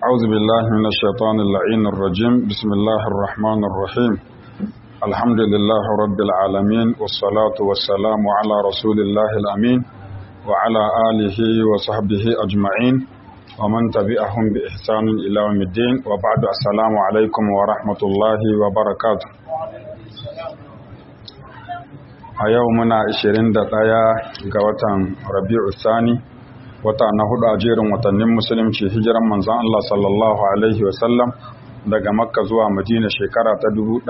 أعوذ بالله من الشيطان اللعين الرجيم بسم الله الرحمن الرحيم الحمد لله رب العالمين والصلاة والسلام على رسول الله الأمين وعلى آله وصحبه أجمعين ومن تبعهم بإحسان إلى يوم الدين وبعد السلام عليكم ورحمة الله وبركاته a yau muna 21 ga watan rabi'u sani wata na hudu a jerin watannin musulunci hijiran manzon Allah sallallahu alaihi wasallam daga makka zuwa madina shekara ta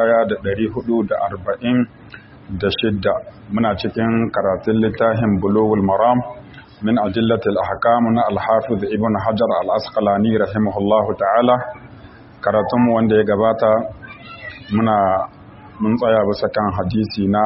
1446 muna cikin karatun littafin bulugul maram min ajillatil ahkam na al-hafiz ibn hajar al-asqalani rahimahullahu ta'ala karatunmu wanda ya gabata muna mun tsaya bisa kan hadisi na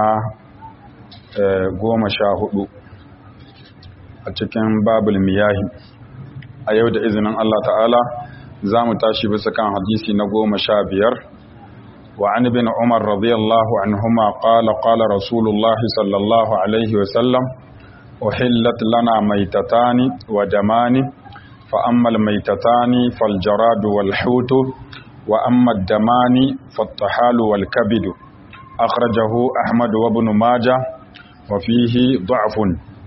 goma sha hudu a cikin babul miyahi a yau da izinin Allah ta'ala za mu tashi bisa kan hadisi na goma sha biyar wa an bin umar radiyallahu anhuma qala qala rasulullah sallallahu alaihi wa sallam uhillat lana maitatani wa damani fa amma almaitatani fal jaradu wal hutu wa amma ad-damani fat tahalu wal kabidu akhrajahu ahmad wa ibn majah wafihi du'afun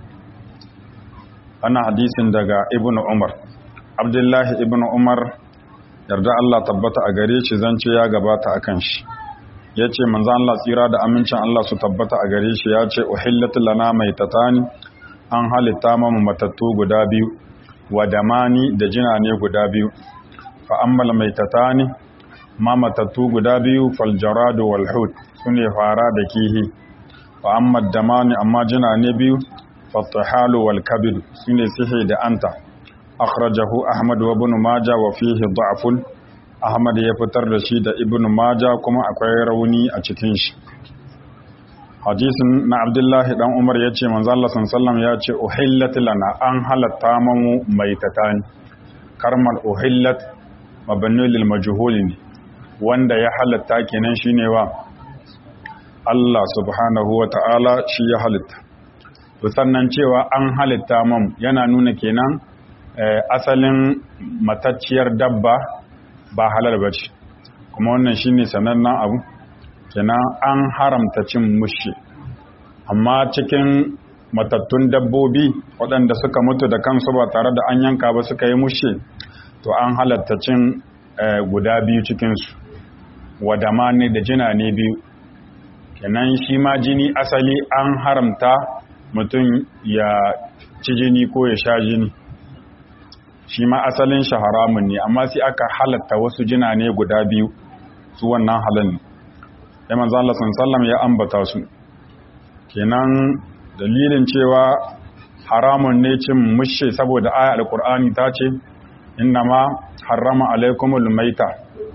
ana hadisin daga ibnu umar abdullahi ibnu umar yarda Allah tabbata a gare shi zance ya gabata akan shi yace manzo Allah tsira da amincin Allah su tabbata a gare shi yace uhillat lana maitatani an halitta mamu matattu guda biyu wa damani da jina ne guda biyu fa ammal maitatani ma matattu guda biyu fal jaradu wal hut sune fara da kihi fa amma damani amma jina ne biyu fattahalu wal kabid sune sihi da anta akhrajahu ahmad wa ibn majah wa fihi da'fun ahmad ya fitar da shi da ibn majah kuma akwai rauni a cikin shi hadisin na abdullahi dan umar yace manzo Allah sallallahu ya ce uhillat lana an halatta mamu maitatani karmal uhillat mabni lil majhul ne wanda ya halatta kenan shine wa Allah subhanahu wa ta'ala shi ya halitta. To sannan cewa an halitta mam yana nuna kenan asalin matacciyar dabba ba halal ba ce, kuma wannan shi ne sanannen abu, kenan an haramta cin mushe. Amma cikin matattun dabbobi waɗanda suka mutu da kansu ba tare da an yanka ba suka yi mushe, to an halatta cin guda biyu cikinsu, wadama ne da jina ne biyu. kenan shi ma jini asali an haramta mutum ya ci jini ko ya sha jini shi ma asalin shi haramun ne amma sai aka halatta wasu jina ne guda biyu su wannan halin ya manzo Allah sallam ya ambata su kenan dalilin cewa haramun ne cin mushe saboda aya alqur'ani ta ce innama harrama alaikumul maita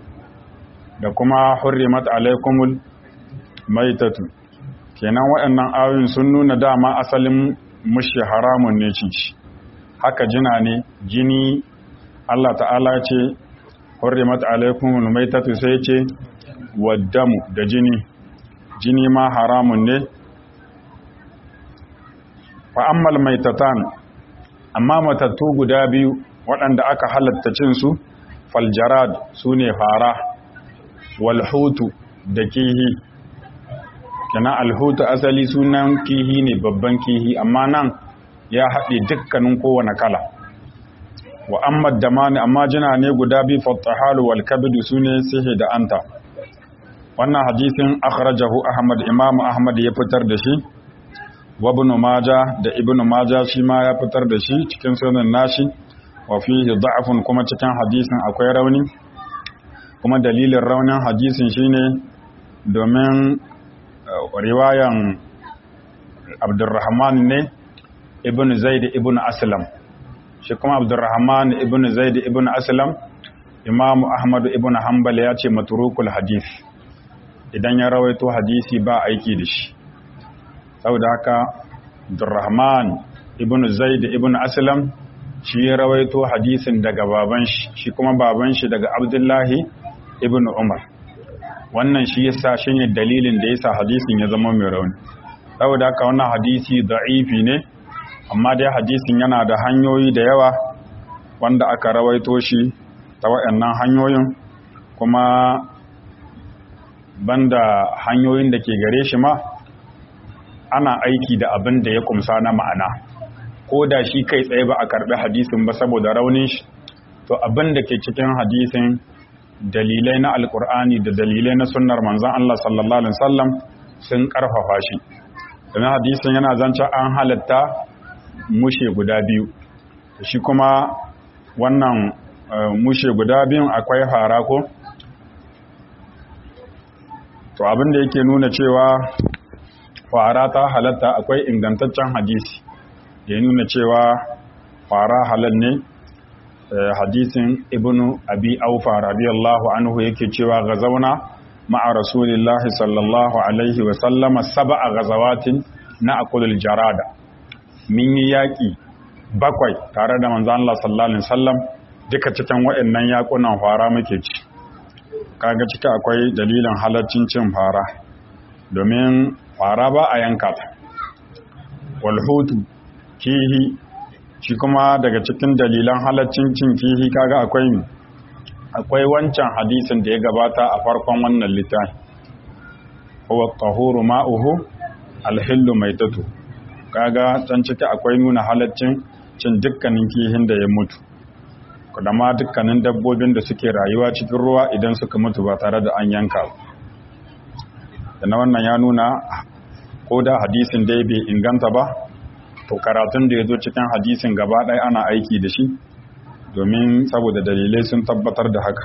da kuma hurrimat alaikumul maitatu kenan waɗannan ayoyin sun nuna dama asalin mushi haramun ne ci haka jina ne jini Allah ta'ala ce hurrimat alaikumul maitatu sai ce waddamu da jini jini ma haramun ne fa ammal maitatan amma matattu guda biyu waɗanda aka halatta cin su faljarad sune fara walhutu da kihi kenan alhutu asali sunan kihi ne babban kihi amma nan ya haɗe dukkanin kowane kala wa amma damani amma jina ne guda bi fattahalu wal kabidu sune sihi da anta wannan hadisin akhrajahu ahmad imam ahmad ya fitar da shi wa ibn majah da ibn majah shi ma ya fitar da shi cikin sunan nashi wa fihi da'fun kuma cikin hadisin akwai rauni kuma dalilin raunin hadisin shine domin riwayan abdurrahman ne ibn zaid ibn aslam shi kuma abdurrahman ibn zaid ibn aslam imamu ahmad ibn hanbal ya ce maturukul hadith idan ya rawaito hadisi ba aiki da shi saboda haka abdurrahman ibn zaid ibn aslam shi ya rawaito hadisin daga baban shi shi kuma baban shi daga abdullahi ibn umar wannan shi yasa shine dalilin da yasa hadisin ya zama mai rauni saboda haka wannan hadisi da'ifi ne amma dai hadisin yana da hanyoyi da yawa wanda aka rawaito shi ta waɗannan hanyoyin kuma banda hanyoyin da ke gare shi ma ana aiki da abin da ya kumsa na ma'ana ko da shi kai tsaye ba a karɓi hadisin ba saboda raunin shi to abin da ke cikin hadisin dalilai na alkur'ani da dalilai na sunnar manzan Allah sallallahu alaihi wasallam sun karfafa shi domin hadisin yana zance an halatta mushe guda biyu shi kuma wannan mushe guda biyun akwai fara ko to abin da yake nuna cewa fara ta halatta akwai ingantaccen hadisi da ya nuna cewa fara halal ne hadisin ibnu abi aufa radiyallahu anhu yake cewa gazauna ma'a rasulillahi sallallahu alaihi wa sallama sab'a gazawatin na akulul jarada min yi yaƙi bakwai tare da manzan Allah sallallahu alaihi wasallam duka cikin waɗannan yaƙunan fara muke ci kaga ciki akwai dalilin halaccin cin fara domin fara ba a yanka ta walhutu kihi shi kuma daga cikin dalilan halaccin cin kihi kaga akwai akwai wancan hadisin da ya gabata a farkon wannan littafi huwa tahuru ma'uhu alhillu maitatu kaga can ciki akwai nuna halaccin cin dukkanin kihin da ya mutu da ma dukkanin dabbobin da suke rayuwa cikin ruwa idan suka mutu ba tare da an yanka da na wannan ya nuna ko da hadisin dai bai inganta ba to karatun da ya zo cikin hadisin gaba ɗaya ana aiki da shi domin saboda dalilai sun tabbatar da haka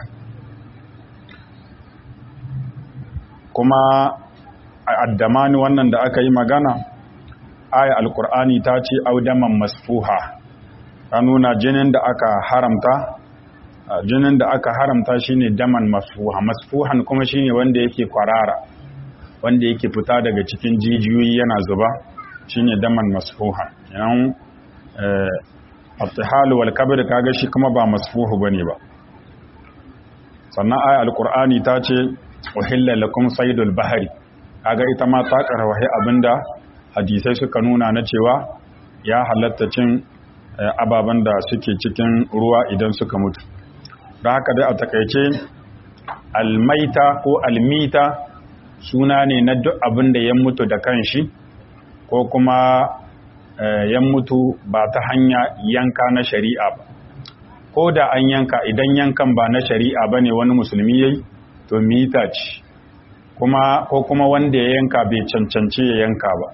kuma a addamani wannan da aka yi magana aya alkur'ani ta ce audaman masfuha ta nuna jinin da aka haramta jinin da aka haramta shine daman masfuha masfuhan kuma shine wanda yake kwarara wanda yake fita daga cikin jijiyoyi yana zuba shine daman masfuha yan attihal wal kabir kaga shi kuma ba masfuhu bane ba sannan aya alqur'ani ta ce uhilla lakum saydul bahri kaga ita ma ta karwahi abinda hadisai suka nuna na cewa ya halatta cin ababen da suke cikin ruwa idan suka mutu da haka dai a takaice almaita ko almita suna ne na duk abin da ya mutu da kanshi ko kuma ya mutu ba ta hanya yanka na shari'a ba ko da an yanka idan yankan ba na shari'a ba ne wani musulmi ya yi to mita ce ko kuma wanda ya yanka bai cancanci ya yanka ba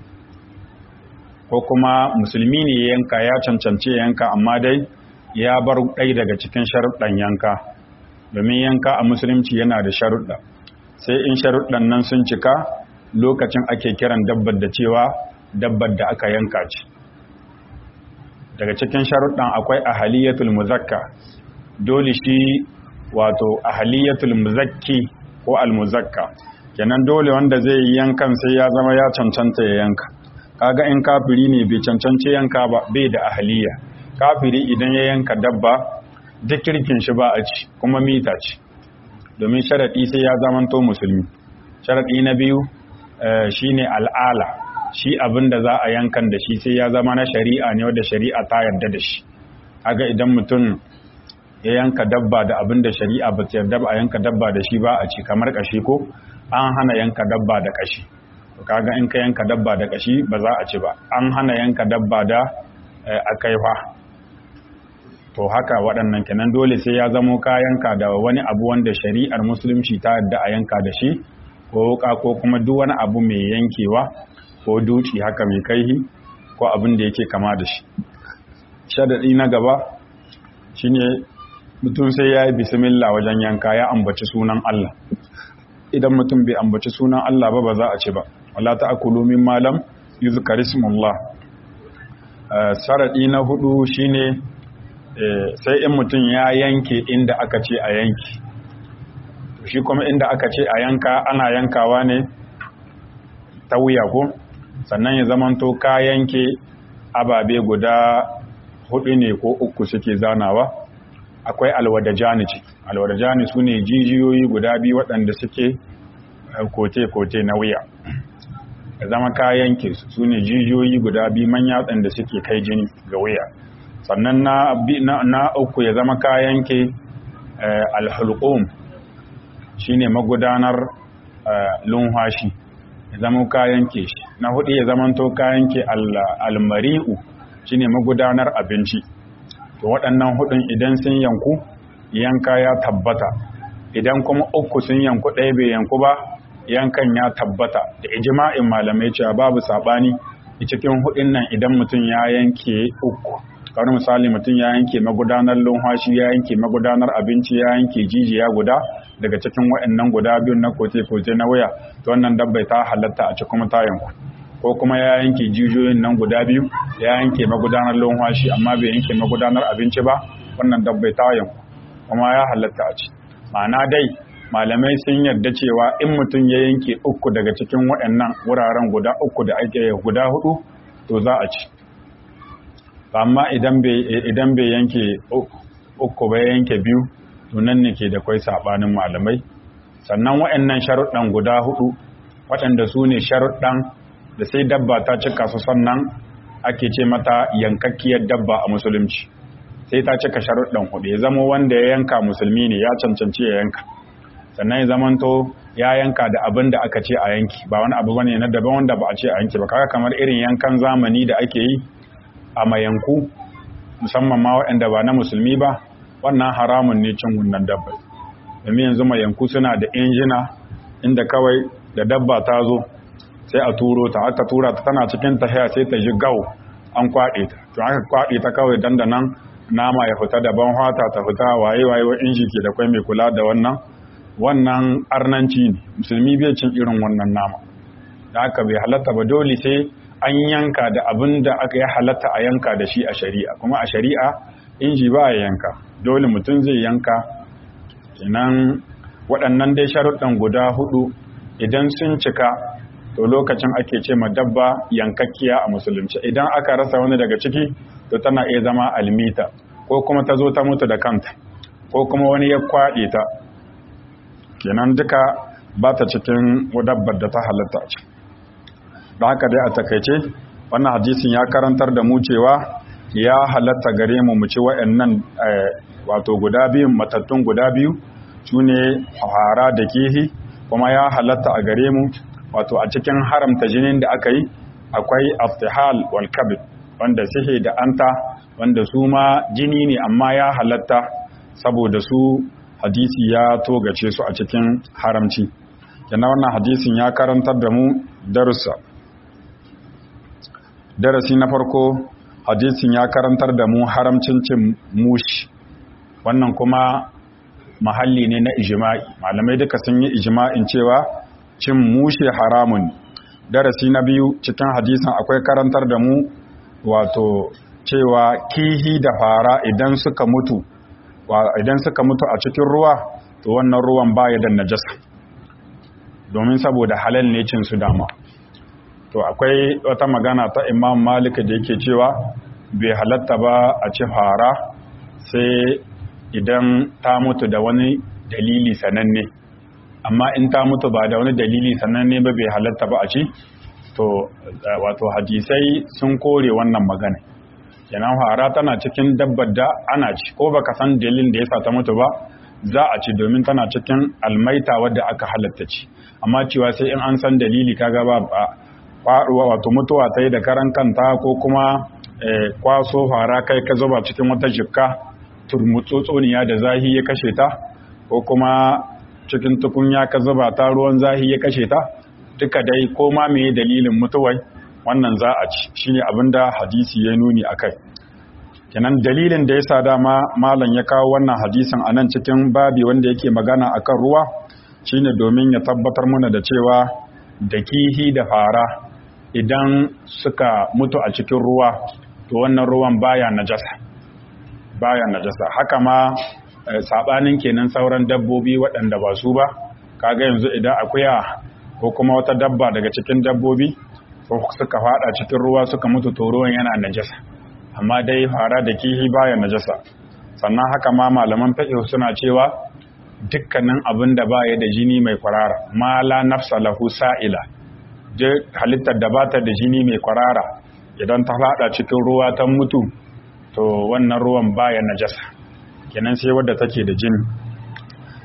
ko kuma musulmi ne ya yanka ya cancanci ya yanka amma dai ya bar ɗai daga cikin sharuɗan yanka domin yanka a musulunci yana da sharuɗa sai in sharuɗan nan sun cika lokacin ake kiran dabbar da cewa dabbar da aka yanka ce daga cikin sharuɗan akwai ahaliyatul muzakka dole shi wato ahaliyatul muzakki ko almuzakka kenan dole wanda zai yi yankan sai ya zama ya cancanta ya yanka kaga in kafiri ne bai cancanci yanka ba bai da ahaliya kafiri idan ya yanka dabba duk kirkin shi ba a ci kuma mita ce domin sharaɗi sai ya zamanto musulmi sharaɗi na biyu shine al'ala shi abin da za a yankan da shi sai ya zama na shari'a ne wadda shari'a ta yarda da shi aga idan mutum ya yanka dabba da abin da shari'a ba ta yarda ba a yanka dabba da shi ba a ci kamar kashi ko an hana yanka dabba da kashi kaga in ka yanka dabba da kashi ba za a ci ba an hana yanka dabba da akaifa to haka waɗannan kenan dole sai ya zamo ka yanka da wani abu wanda shari'ar musulunci ta yadda a yanka da shi ko wuka ko kuma duk wani abu mai yankewa ko duci haka mai kaihi ko abin da yake kama da shi shadadi na gaba shine mutum sai ya yi bismillah wajen yanka ya ambaci sunan Allah idan mutum bai ambaci sunan Allah ba ba za a ci ba wala ta'kulu min malam yuzkar ismullah saradi na hudu shine sai in mutum ya yanke inda aka ce a yanki shi kuma inda aka ce a yanka ana yankawa ne ta wuya ko sannan ya zamanto ka yanke ababe guda hudu ne ko uku suke zanawa akwai alwadajani ce alwadajani su ne jijiyoyi guda biyu waɗanda suke kote-kote na wuya ya zama ka yanke su ne jijiyoyi guda biyu manya waɗanda suke kai jini ga wuya sannan na, na, uku ya zama ka yanke alhulqum shine magudanar lunwashi ya zama kayan ke shi na hudu ya zama to kayan ke almari'u shine magudanar abinci to waɗannan hudun idan sun yanku yanka ya tabbata idan kuma uku sun yanku ɗaya bai yanku ba yankan ya tabbata da ijma'in malamai cewa babu sabani cikin hudun nan idan mutum ya yanke uku kamar misali mutum ya yanke magudanar lumhashi ya yanke magudanar abinci ya yanke jijiya guda daga cikin waɗannan guda biyun na kote-kote na waya to wannan dabbai ta halatta a cikin tayanku ko kuma ya yanke jijiyoyin nan guda biyu ya yanke magudanar lumhashi amma bai yanke magudanar abinci ba wannan dabbai ta yanku kuma ya halatta a ci ma'ana dai malamai sun yarda cewa in mutum ya yanke uku daga cikin waɗannan wuraren guda uku da ake guda hudu to za a ci amma idan bai yanke uku bai yanke biyu to nan ne ke da kwai sabanin malamai sannan waɗannan sharuɗan guda hudu waɗanda su ne sharuɗan da sai dabba ta cika su sannan ake ce mata yankakkiyar dabba a musulunci sai ta cika sharuɗan hudu ya zama wanda ya yanka musulmi ne ya cancanci ya yanka sannan ya zamanto ya yanka da abin da aka ce a yanki ba wani abu bane na daban wanda ba a ce a yanki ba kaga kamar irin yankan zamani da ake yi a mayanku musamman ma waɗanda ba na musulmi ba wannan haramun ne cin wannan dabba domin yanzu mayanku suna da injina inda kawai da dabba ta zo sai a turo ta aka tura ta tana cikin tahiya sai ta ji gau an kwaɗe ta to aka kwaɗe ta kawai dandanan nama ya fita daban hata ta fita waye waye wa inji ke da kwai mai kula da wannan wannan arnanci ne musulmi bai cin irin wannan nama da aka bai halatta ba dole sai an yanka da abin da aka yi halatta a yanka da shi a shari'a kuma a shari'a inji ba a yanka dole mutum zai yanka kenan waɗannan dai sharuɗan guda hudu idan sun cika to lokacin ake ce ma dabba yankakkiya a musulunci idan aka rasa wani daga ciki to tana iya zama almita ko kuma ta zo ta mutu da kanta ko kuma wani ya kwaɗe ta kenan duka ba ta cikin dabbar da ta halatta ce da haka dai a takaice wannan hadisin ya karantar da mu cewa ya halatta gare mu mu ci waɗannan wato guda biyu matattun guda biyu su ne hara da kihi kuma ya halatta a gare mu wato a cikin haramta jinin da aka yi akwai aftihal wal kabid wanda sihe da anta wanda su ma jini ne amma ya halatta saboda su hadisi ya togace su a cikin haramci yana wannan hadisin ya karantar da mu darussa darasi na farko hadisin ya karantar da mu haramcin cin mushi wannan kuma mahalli ne na ijima'i malamai duka sun yi ijima'in cewa cin mushi haramun darasi na biyu cikin hadisin akwai karantar da mu wato cewa kihi da fara idan suka mutu idan suka mutu a cikin ruwa to wannan ruwan baya da najasa domin saboda halal ne cin su dama to akwai wata magana ta imam malik da yake cewa bai halatta ba a ci fara sai idan ta mutu da wani dalili sananne amma in ta mutu ba da wani dalili sananne ba bai halatta ba a ci to wato hadisai sun kore wannan magana kenan fara tana cikin dabbar da ana ci ko baka san dalilin da yasa ta mutu ba za a ci domin tana cikin almaita wadda aka halatta ci amma cewa sai in an san dalili kaga ba faɗuwa wato mutuwa ta yi da karan kanta ko kuma kwaso fara kai ka zuba cikin wata jikka turmutsotsoniya da zahi ya kashe ta ko kuma cikin tukunya ka zuba ta ruwan zahi ya kashe ta duka dai ko ma me dalilin mutuwai wannan za a ci shine abinda hadisi ya nuni akai kenan dalilin da yasa dama malam ya kawo wannan hadisin anan cikin babi wanda yake magana akan ruwa shine domin ya tabbatar mana da cewa da kihi da fara idan suka mutu a cikin ruwa to wannan ruwan baya najasa baya najasa haka ma sabanin kenan sauran dabbobi waɗanda ba su ba kaga yanzu idan akuya ko kuma wata dabba daga cikin dabbobi ko suka fada cikin ruwa suka mutu to ruwan yana najasa amma dai fara da kihi baya najasa sannan haka ma malaman fiqh suna cewa dukkanin abin da baya da jini mai kwarara ma la nafsa lahu sa'ila je halittar da bata da jini mai kwarara idan ta fada cikin ruwa ta mutu to wannan ruwan baya najasa kenan sai wadda take da jini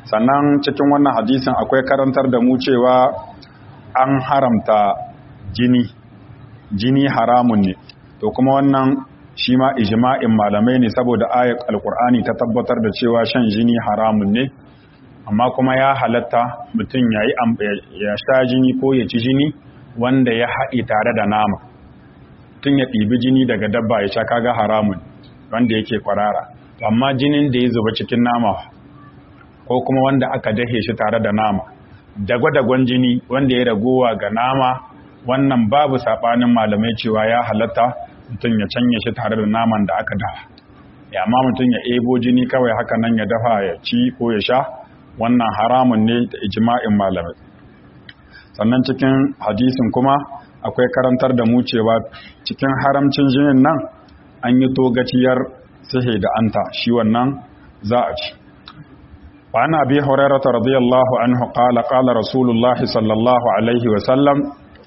sannan cikin wannan hadisin akwai karantar da mu cewa an haramta jini jini haramun ne to kuma wannan shi ma ijma'in malamai ne saboda ayat alkur'ani ta tabbatar da cewa shan jini haramun ne amma kuma ya halatta mutum ya ya sha jini ko ya ci jini wanda ya haɗe tare da nama tun ya ɗibi jini daga dabba ya sha kaga haramun wanda yake kwarara amma jinin da ya zuba cikin nama ko kuma wanda aka dahe shi tare da nama dagwa-dagwan jini wanda ya ragowa ga nama wannan babu saɓanin malamai cewa ya halatta mutum ya canye shi tare da naman da aka dafa ya amma mutum ya ebo jini kawai haka nan ya dafa ya ci ko ya sha wannan haramun ne da ijma'in malamai sannan cikin hadisin kuma akwai karantar da mu cewa cikin haramcin jinin nan an yi togaciyar sihe da anta shi wannan za a ci وعن أبي هريرة رضي الله عنه قال قال رسول الله صلى الله عليه وسلم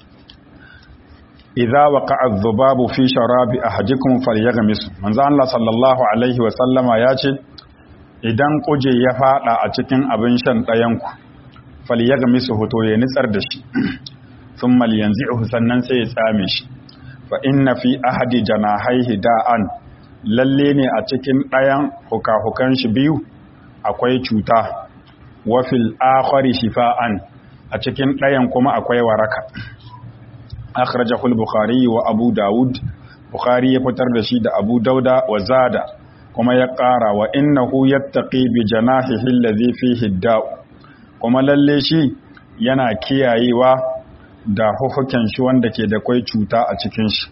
إذا وقع الذباب في شراب أحدكم فليغمس من ذا الله صلى الله عليه وسلم ياتي idan kuje ya fada a cikin abin shan ɗayanku falyagmisu hoto ya nitsar da shi thumma yanzi'uhu sannan sai ya tsame shi fa inna fi ahadi janahaihi da'an lalle ne a cikin ɗayan hukahukan shi biyu akwai cuta wafil akhari shifa'an a cikin ɗayan kuma akwai waraka akhrajahu al-bukhari wa abu daud bukhari ya fitar da shi da abu dauda wa zada kuma ya ƙara wa innahu yattaqi bi janahihi alladhi fihi da'u kuma lalle shi yana kiyayewa da hukukin shi wanda ke da kwai cuta a cikin shi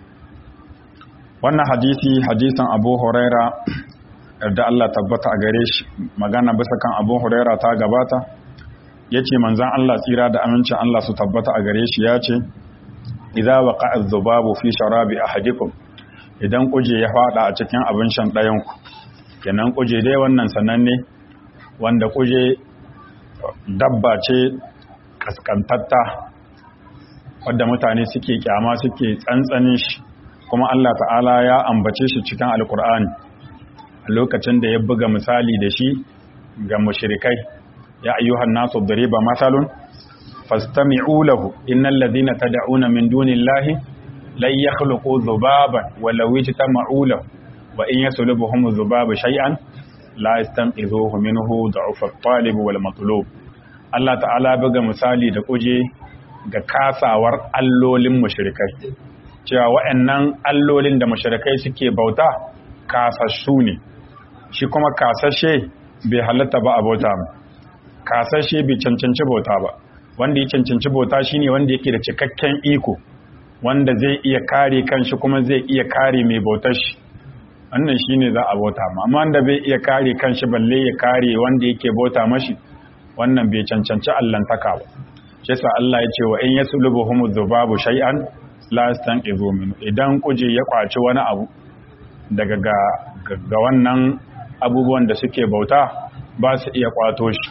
wannan hadisi hadisin abu huraira yarda Allah tabbata a gare shi magana bisa kan abu huraira ta gabata ya ce manzan Allah tsira da amincin Allah su tabbata a gare shi ya ce idza waqa'a dhubabu fi sharabi ahadikum idan kuje ya fada a cikin abin shan ɗayanku kenan kuje dai wannan sananne wanda kuje dabba ce kaskantatta wadda mutane suke kyama suke tsantsanin shi kuma Allah ta'ala ya ambace shi cikin alkur'ani a lokacin da ya buga misali da shi ga mushrikai ya ayyuhan nasu dariba masalun fastami'u lahu innal ladhina tad'una min dunillahi lan yakhluqu dhubaban walau yajtama'u lahu wa in yaslubuhum dhubabu shay'an la yastanqidhuhu minhu da'ufa at-talib wal matlub Allah ta'ala buga misali da kuje ga kasawar allolin mushrikai cewa waɗannan allolin da mushrikai suke bauta kasassu ne shi kuma kasashe bai halatta ba a bauta kasashe bai cancanci bauta ba wanda ya cancanci bauta shine wanda yake da cikakken iko wanda zai iya kare kanshi kuma zai iya kare mai bautar shi wannan shine za a bauta ma amma wanda bai iya kare kanshi balle ya kare wanda yake bauta mashi wannan bai cancanci allantaka ba shi yasa Allah ya ce wa in yaslubuhum dhubabu shay'an la yastanqidhu min idan kuje ya kwaci wani abu daga ga, ga wannan abubuwan da suke bauta ba su iya kwato shi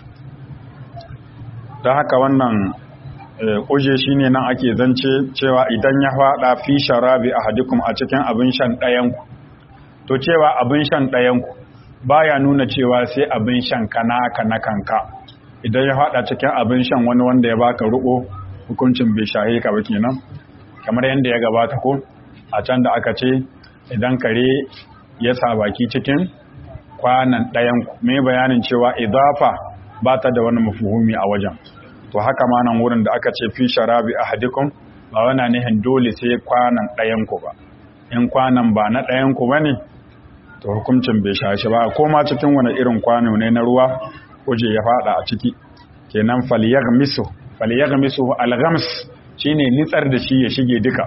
ta haka wannan kuje shine nan ake zance cewa idan ya fada fi sharabi ahadikum a cikin abin shan ɗayanku to cewa abin shan ɗayanku baya nuna cewa sai abin shan kana kana kanka idan ya fada cikin abin shan wani wanda ya baka ruko hukuncin bai shahe ka ba kenan kamar yadda ya gabata ko a can da aka ce idan kare ya sa baki cikin kwanan ɗayan mai bayanin cewa idafa ba ta da wani mafuhumi a wajen to haka ma nan wurin da aka ce fi sharabi ahadikum ba wana nihin dole sai kwanan ɗayan ku ba in kwanan ba na ɗayan ku bane to hukuncin bai shashi ba ko ma cikin wani irin kwano ne na ruwa kuje ya fada a ciki kenan falyaghmisu falyaghmisu alghams shine nitsar da shi ya shige duka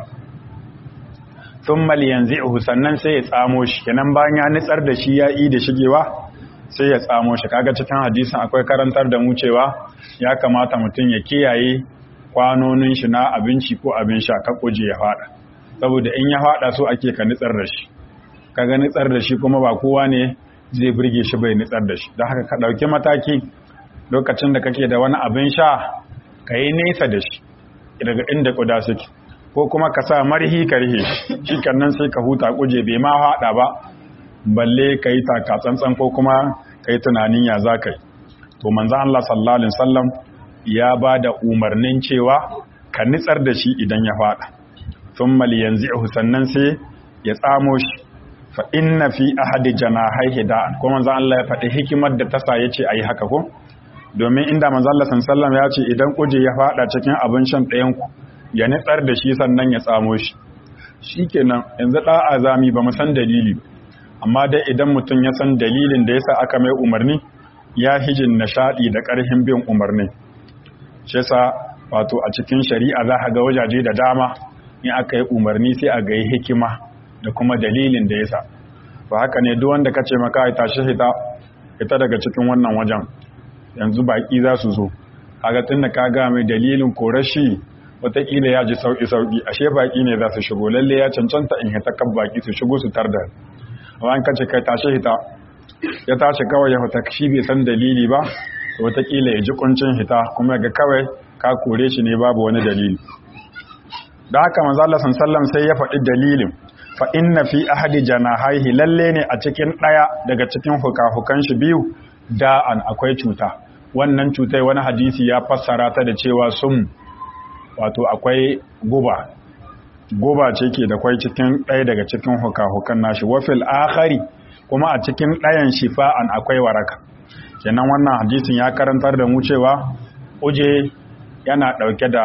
thumma liyanzi'uhu sannan sai ya tsamo shi kenan bayan ya nitsar da shi ya yi da shigewa sai ya tsamo shi kaga cikin hadisin akwai karantar da mu cewa ya kamata mutum ya kiyaye kwanonin shi na abinci ko abin sha ka kuje ya fada saboda in ya fada so ake ka nitsar da shi kaga nitsar da shi kuma ba kowa ne zai burge shi bai nitsar da shi don haka ka ɗauki mataki lokacin da kake da wani abin sha ka yi nesa da shi daga inda kuda suke ko kuma ka sa marhi ka rihe shi kannan sai ka huta kuje bai ma haɗa ba balle ka yi taka tsantsan ko kuma ka yi tunanin ya za ka yi to manzo Allah sallallahu alaihi wasallam ya ba da umarnin cewa ka nitsar da shi idan ya fada thumma liyanzi'hu sannan sai ya tsamo shi fa inna fi ahadi janahaihi da'an ko manzo Allah ya faɗi hikimar da tasa yace ayi haka ko domin inda manzo Allah sallallahu ya ce idan kuje ya fada cikin abin shan ɗayan ku ya nitsar da shi sannan ya tsamo shi shikenan yanzu da azami ba mu san dalili amma dai idan mutum ya san dalilin da yasa aka mai umarni ya hijin nishadi da ƙarfin bin umarni shi yasa wato a cikin shari'a za ka ga wajaje da dama in aka yi umarni sai a ga hikima da kuma dalilin da yasa ba haka ne duk wanda kace maka ya tashi hita ita daga cikin wannan wajen yanzu baki za su zo kaga tunda ka ga mai dalilin korashi wataƙila ya ji sauƙi sauƙi ashe baki ne za su shigo lalle ya cancanta in hita kan baki su shigo su tarda amma an kace kai tashi hita ya tashi kawai ya fita shi bai san dalili ba wataƙila ya ji kuncin hita kuma ga kawai ka kore shi ne babu wani dalili da haka manzo Allah sallallahu sai ya faɗi dalilin fa inna fi ahadi janahaihi lalle ne a cikin ɗaya daga cikin hukahukan shi biyu da'an akwai cuta wannan cutai wani hadisi ya fassara ta da cewa sun wato akwai guba guba ce ke da kwai cikin ɗaya daga cikin hukahukan nashi wafil akhari kuma a cikin ɗayan shifa'an akwai waraka kenan wannan hadisin ya karantar da mu cewa uje yana ɗauke da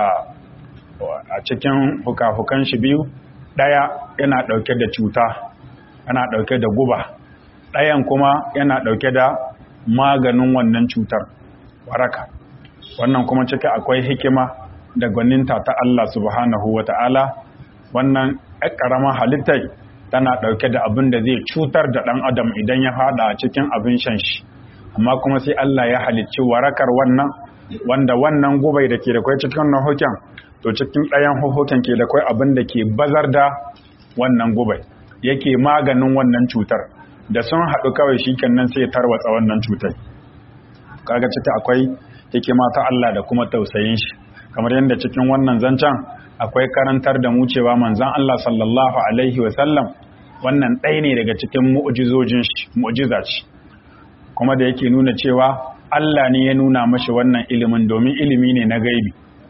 a cikin hukahukan shi biyu ɗaya yana ɗauke da cuta yana ɗauke da guba ɗayan kuma yana ɗauke da maganin wannan cutar waraka wannan kuma ciki akwai hikima da gwaninta ta Allah subhanahu wa ta'ala wannan ƙaramin halittai tana ɗauke da abin da zai cutar da ɗan adam idan ya haɗa cikin abin shan shi amma kuma sai Allah ya halicci warakar wannan wanda wannan gubai da ke da kwai cikin nahoken to cikin ɗayan hohoken ke da kwai abin da ke bazar da wannan gubai yake maganin wannan cutar da sun haɗu kawai shi nan sai ya tarwatsa wannan cutar kaga ciki akwai hikima ta Allah da kuma tausayin shi kamar yadda cikin wannan zancen akwai karantar da mu cewa manzon Allah sallallahu alaihi wa sallam wannan ɗaya ne daga cikin mu'jizojin shi mu'jiza ce kuma da yake nuna cewa Allah ne ya nuna mashi wannan ilimin domin ilimi ne na gaibi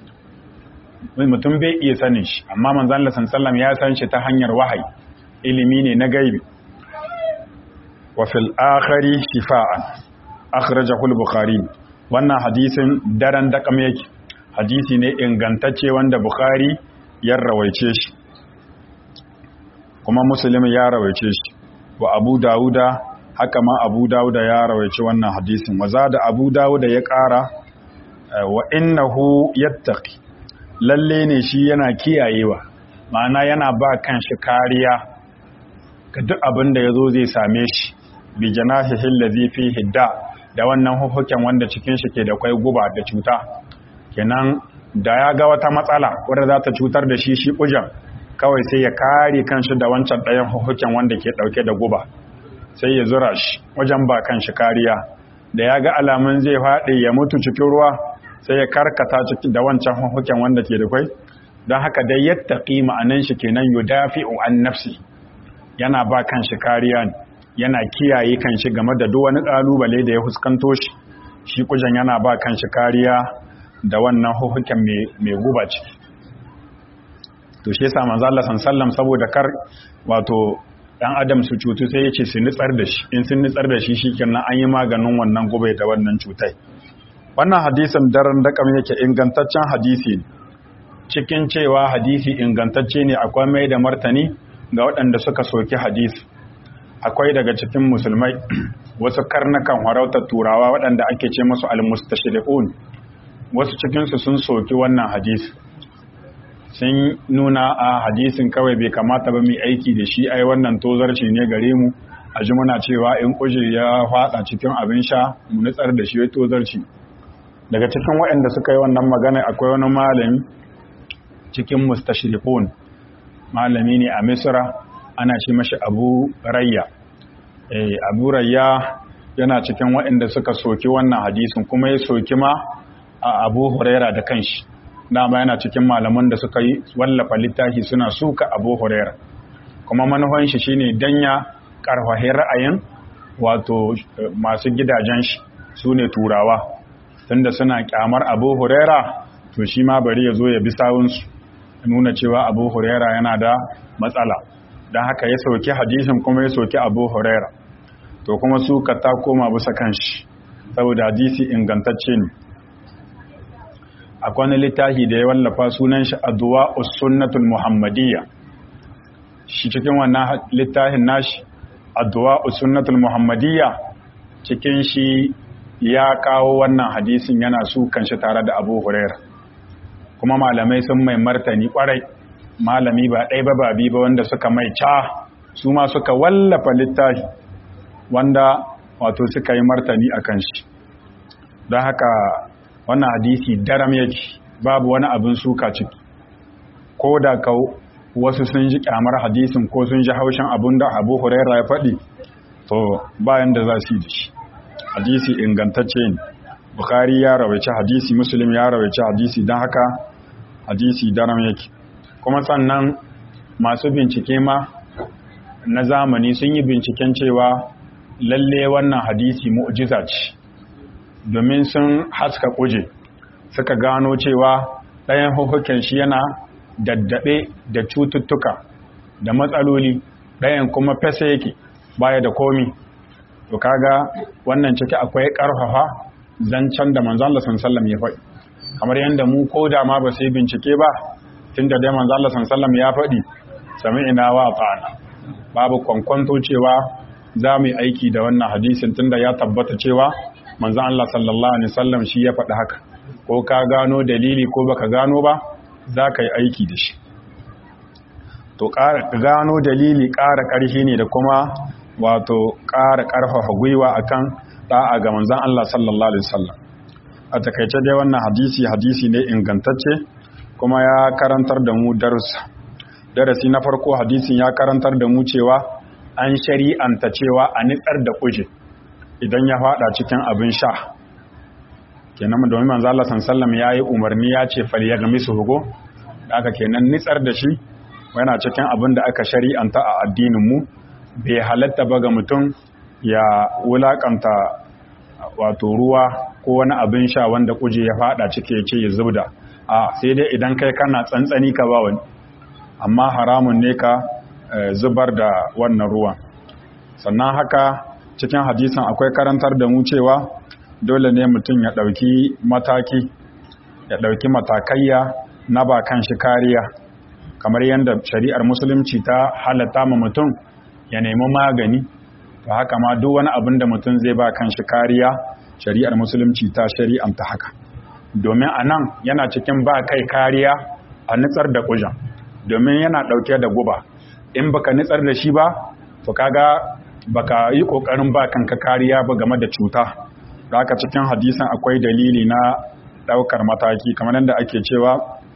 mutum bai iya sanin shi amma manzon Allah sallallahu ya san shi ta hanyar wahayi ilimi ne na gaibi wa fil akhari shifa'an akhrajahu al-bukhari wannan hadisin daren dakam yake hadisi ne ingantacce wanda bukhari ya rawaice shi kuma muslim ya rawaice shi wa abu dauda haka ma abu dauda ya rawaice wannan hadisin waza da abu dauda ya kara wa innahu yattaqi lalle ne shi yana kiyayewa ma'ana yana ba kan shi kariya ga duk abin da yazo zai same shi bi janahihi allazi fihi da da wannan hukuken wanda cikin shi ke da kwai guba da cuta kenan da ya ga wata matsala wadda za ta cutar da shi shi kujan kawai sai ya kare kanshi da wancan ɗayan hukuken wanda ke ɗauke da guba sai ya zura shi wajen ba kanshi kariya da ya ga alamun zai faɗi ya mutu cikin ruwa sai ya karkata ciki da wancan hukuken wanda ke da kwai don haka dai yattaqi ma'anan shi kenan yudafi'u an nafsi yana ba kanshi kariya ne yana kiyaye kanshi game da duk wani kalubale da ya fuskanto shi shi kujan yana ba kanshi kariya da wannan hukuken mai guba ciki to shi yasa manzo Allah sallam saboda kar wato dan adam su cutu sai yace su nitsar da shi in sun nitsar da shi shikenan an yi maganin wannan gubai da wannan cutai wannan hadisin daren da kam yake ingantaccen hadisi cikin cewa hadisi ingantacce ne akwai mai da martani ga waɗanda suka soki hadisi akwai daga cikin musulmai wasu karnakan harautar turawa waɗanda ake ce musu al-mustashriqun wasu cikinsu sun soki wannan hadisi sun nuna a hadisin kawai bai kamata ba mai aiki da shi ai wannan tozarci ne gare mu a ji muna cewa in kuje ya fada cikin abin sha mu nutsar da shi ya tozarci daga cikin waɗanda suka yi wannan magana akwai wani malami cikin mustashriqun malami ne a misra ana ce mashi abu rayya eh abu rayya yana cikin waɗanda suka soki wannan hadisin kuma ya soki ma a abu huraira da kanshi dama yana cikin malaman da suka yi wallafa littafi suna suka abu huraira kuma manufan shi shine danya karfahi ra'ayin wato masu gidajen shi su ne turawa tunda suna kyamar abu huraira to shi ma bari ya zo ya bi sawunsu nuna cewa abu huraira yana da matsala don haka ya soki hadisin kuma ya soki abu huraira to kuma su ka ta koma bisa kan shi saboda hadisi ingantacce ne akwai wani littafi da ya wallafa sunan shi addu'a sunnatul muhammadiyya shi cikin wannan littafin nashi addu'a sunnatul muhammadiyya cikin shi ya kawo wannan hadisin yana su kanshi tare da abu huraira kuma malamai sun mai martani kwarai malami ba ɗai ba ba bi ba wanda suka mai ca su ma suka wallafa littafi wanda wato suka yi martani a kan shi don haka wannan hadisi daram yake babu wani abin suka ciki ko da ka wasu sun ji kyamar hadisin ko sun ji haushin abin da abu huraira ya faɗi to bayan da za su yi da shi hadisi ingantacce ne bukhari ya rawaice hadisi muslim ya rawaice hadisi don haka hadisi daram yake kuma sannan masu bincike ma na zamani sun yi binciken cewa lalle wannan hadisi mu'jiza ce domin sun haska kuje suka gano cewa ɗayan hukukin shi yana daddaɓe da cututtuka da matsaloli ɗayan kuma fesa yake baya da komi to kaga wannan ciki akwai ƙarfafa zancen da manzon Allah sallallahu ya faɗi kamar yadda mu ko da ma ba sai bincike ba tunda dai manzon Allah sallallahu ya faɗi sami'ina wa ta'ana babu kwankwanto cewa za mu yi aiki da wannan hadisin tunda ya tabbata cewa manzon Allah sallallahu alaihi wasallam shi ya faɗi haka ko ka gano dalili ko baka gano ba za ka yi aiki da shi to gano dalili ƙara ƙarfi ne da kuma wato ƙara ƙarfafa gwiwa akan da'a ga manzon Allah sallallahu alaihi wasallam a takaice dai wannan hadisi hadisi ne ingantacce kuma ya karantar da mu darussa darasi na farko hadisin ya karantar da mu cewa an shari'anta cewa a nitsar da kuje idan ya fada cikin abin sha kenan domin manzo Allah sallallahu ya yi umarni ya ce fal ya gami su hugo haka kenan nitsar da shi yana cikin abin da aka shari'anta a addinin mu bai halatta ba ga mutum ya wulakanta wato ruwa ko wani abin sha wanda kuje ya fada cike ya ce ya zubda a sai dai idan kai kana tsantsani ka ba wani amma haramun ne ka zubar da wannan ruwan sannan haka cikin hadisan akwai karantar da mu cewa dole ne mutum ya ɗauki mataki ya ɗauki matakayya na ba kan shi kariya kamar yadda shari'ar musulunci ta halatta ma mutum ya nemi magani to haka ma duk wani abin da mutum zai ba kan shi kariya shari'ar musulunci ta shari'anta haka domin a nan yana cikin ba kai kariya a nitsar da kujan domin yana ɗauke da guba in baka nitsar da shi ba to kaga baka yi ƙoƙarin ba kanka kariya ba game da cuta da haka cikin hadisan akwai dalili na ɗaukar mataki kamar yadda ake cewa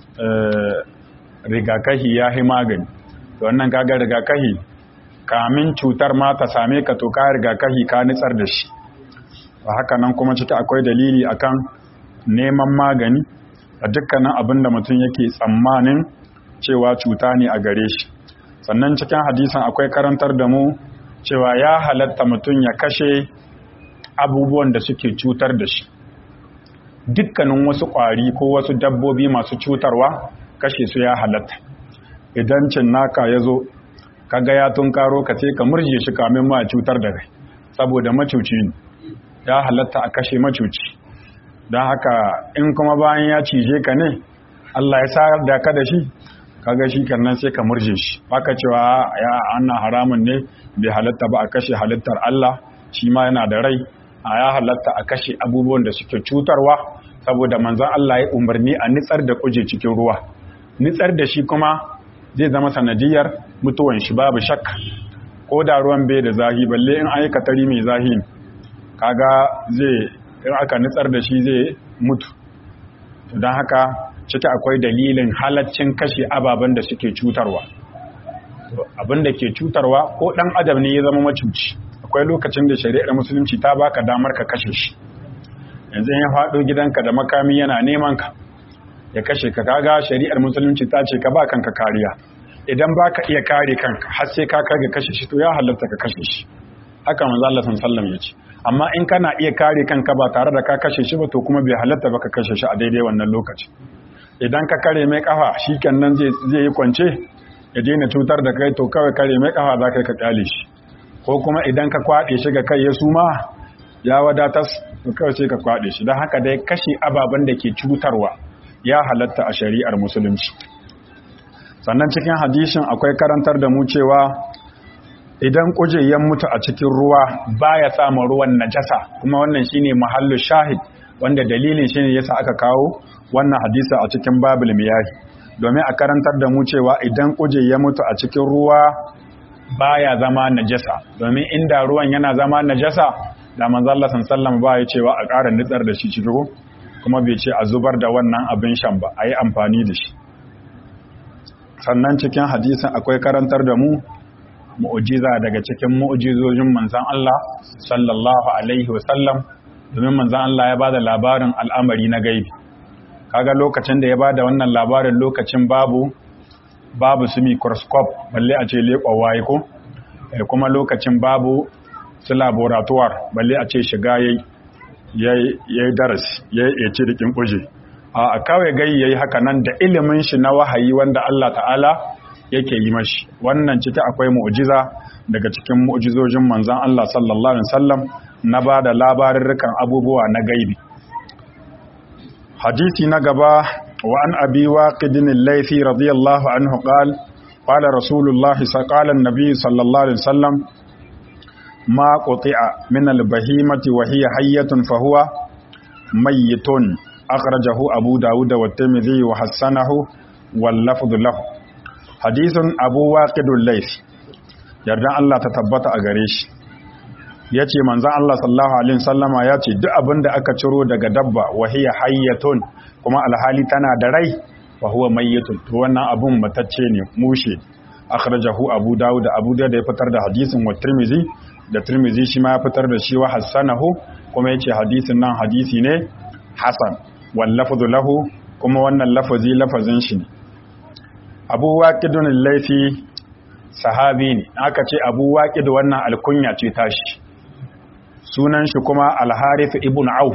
rigakahi ya yi magani to wannan kaga rigakahi kamin cutar ma ta same ka to ka rigakahi ka nitsar da shi ba haka nan kuma ciki akwai dalili akan neman magani a dukkanin abin da mutum yake tsammanin cewa cuta ne a gare shi sannan cikin hadisan akwai karantar da mu cewa ya halatta mutum ya kashe abubuwan da suke cutar da shi dukkanin wasu ƙwari ko wasu dabbobi masu cutarwa kashe su ya halatta idan cin naka ya zo kaga ya tunkaro ka ce ka murje shi kamin ma cutar da kai saboda macuci ne ya halatta a kashe macuci don haka in kuma bayan ya cije ka ne Allah ya sa da ka da shi kaga shi kannan sai ka murje shi baka cewa ya annan haramun ne bai halatta ba a kashe halittar Allah shi ma yana da rai a ya halatta a kashe abubuwan da suke cutarwa saboda manzon Allah ya umarni a nitsar da kuje cikin ruwa nitsar da shi kuma zai zama sanadiyar mutuwan shi babu shakka ko da ruwan bai da zahi balle in an yi katari mai zahi kaga zai in aka nitsar da shi zai mutu don haka ciki akwai dalilin halaccin kashe ababen da suke cutarwa abin da ke cutarwa ko ɗan adam ne ya zama macuci akwai lokacin da shari'ar musulunci ta baka damar ka kashe shi yanzu ya faɗo gidanka da makami yana neman ka ya kashe ka kaga shari'ar musulunci ta ce ka ba kanka kariya idan baka iya kare kanka har sai ka kai ga kashe shi to ya halatta ka kashe shi haka manzo Allah sallallahu alaihi ya ce amma in kana iya kare kanka ba tare da ka kashe shi ba to kuma bai halatta ba ka kashe shi a daidai wannan lokaci idan ka kare mai kafa shi nan zai yi kwance ya daina cutar da kai to kawai kare mai kafa za ka kyale shi ko kuma idan ka kwaɗe shi ga kai ya suma ya wadatas to kawai sai ka kwaɗe shi don haka dai kashe ababen da ke cutarwa ya halatta a shari'ar musulunci sannan cikin hadishin akwai karantar da mu cewa idan kuje ya mutu a cikin ruwa baya samun ruwan najasa kuma wannan shine mahallu shahid wanda dalilin shine yasa aka kawo wannan hadisi a cikin babul miyahi domin a karantar da mu cewa idan kuje ya mutu a cikin ruwa baya zama najasa domin inda ruwan yana zama najasa da manzo Allah sallallahu ba ya cewa a ƙara nitsar da shi cikin kuma bai ce a zubar da wannan abin shan ba a yi amfani da shi sannan cikin hadisin akwai karantar da mu mu'ujiza daga cikin mu'ujizojin manzan Allah sallallahu alaihi wasallam domin manzan Allah ya bada labarin al'amari na gaibi kaga lokacin da ya bada wannan labarin lokacin babu babu su microscope balle a ce leƙwa waye ko kuma lokacin babu su laboratoire balle a ce shiga yayi yayi darasi yayi ce dikin kuje a kawai gai yayi haka nan da ilimin shi na wahayi wanda Allah ta'ala yake yi mashi wannan ciki akwai mu'jiza daga cikin mu'jizojin manzon Allah sallallahu alaihi wasallam na bada labarurrukan abubuwa na gaibi hadisi na gaba wa an abi waqidin al-laythi radiyallahu anhu qala qala rasulullahi qala an-nabi sallallahu alaihi wasallam ma quti'a min al-bahimati wa hiya hayyatun fa huwa mayyitun akhrajahu abu dawud wa at-tirmidhi wa hasanahu wal lafdhu lahu hadisin abu waƙidun laifi yardan Allah ta tabbata a gare shi ya ce manzan Allah sallahu alaihi sallama ya ce duk abin da aka ciro daga dabba wahiyar hayyatun kuma alhali tana da rai wa huwa mayyatun to wannan abun matacce ne mushe akhrajahu abu dawud da abu da ya fitar da hadisin wa tirmizi da tirmizi shi ma ya fitar da shi wa hasanahu kuma yace hadisin nan hadisi ne hasan wal lafzu lahu kuma wannan lafazi lafazin shi ne abu waƙidun laifi sahabi ne aka ce abu waƙid wannan alkunya ce tashi sunan shi kuma alharif ibn auf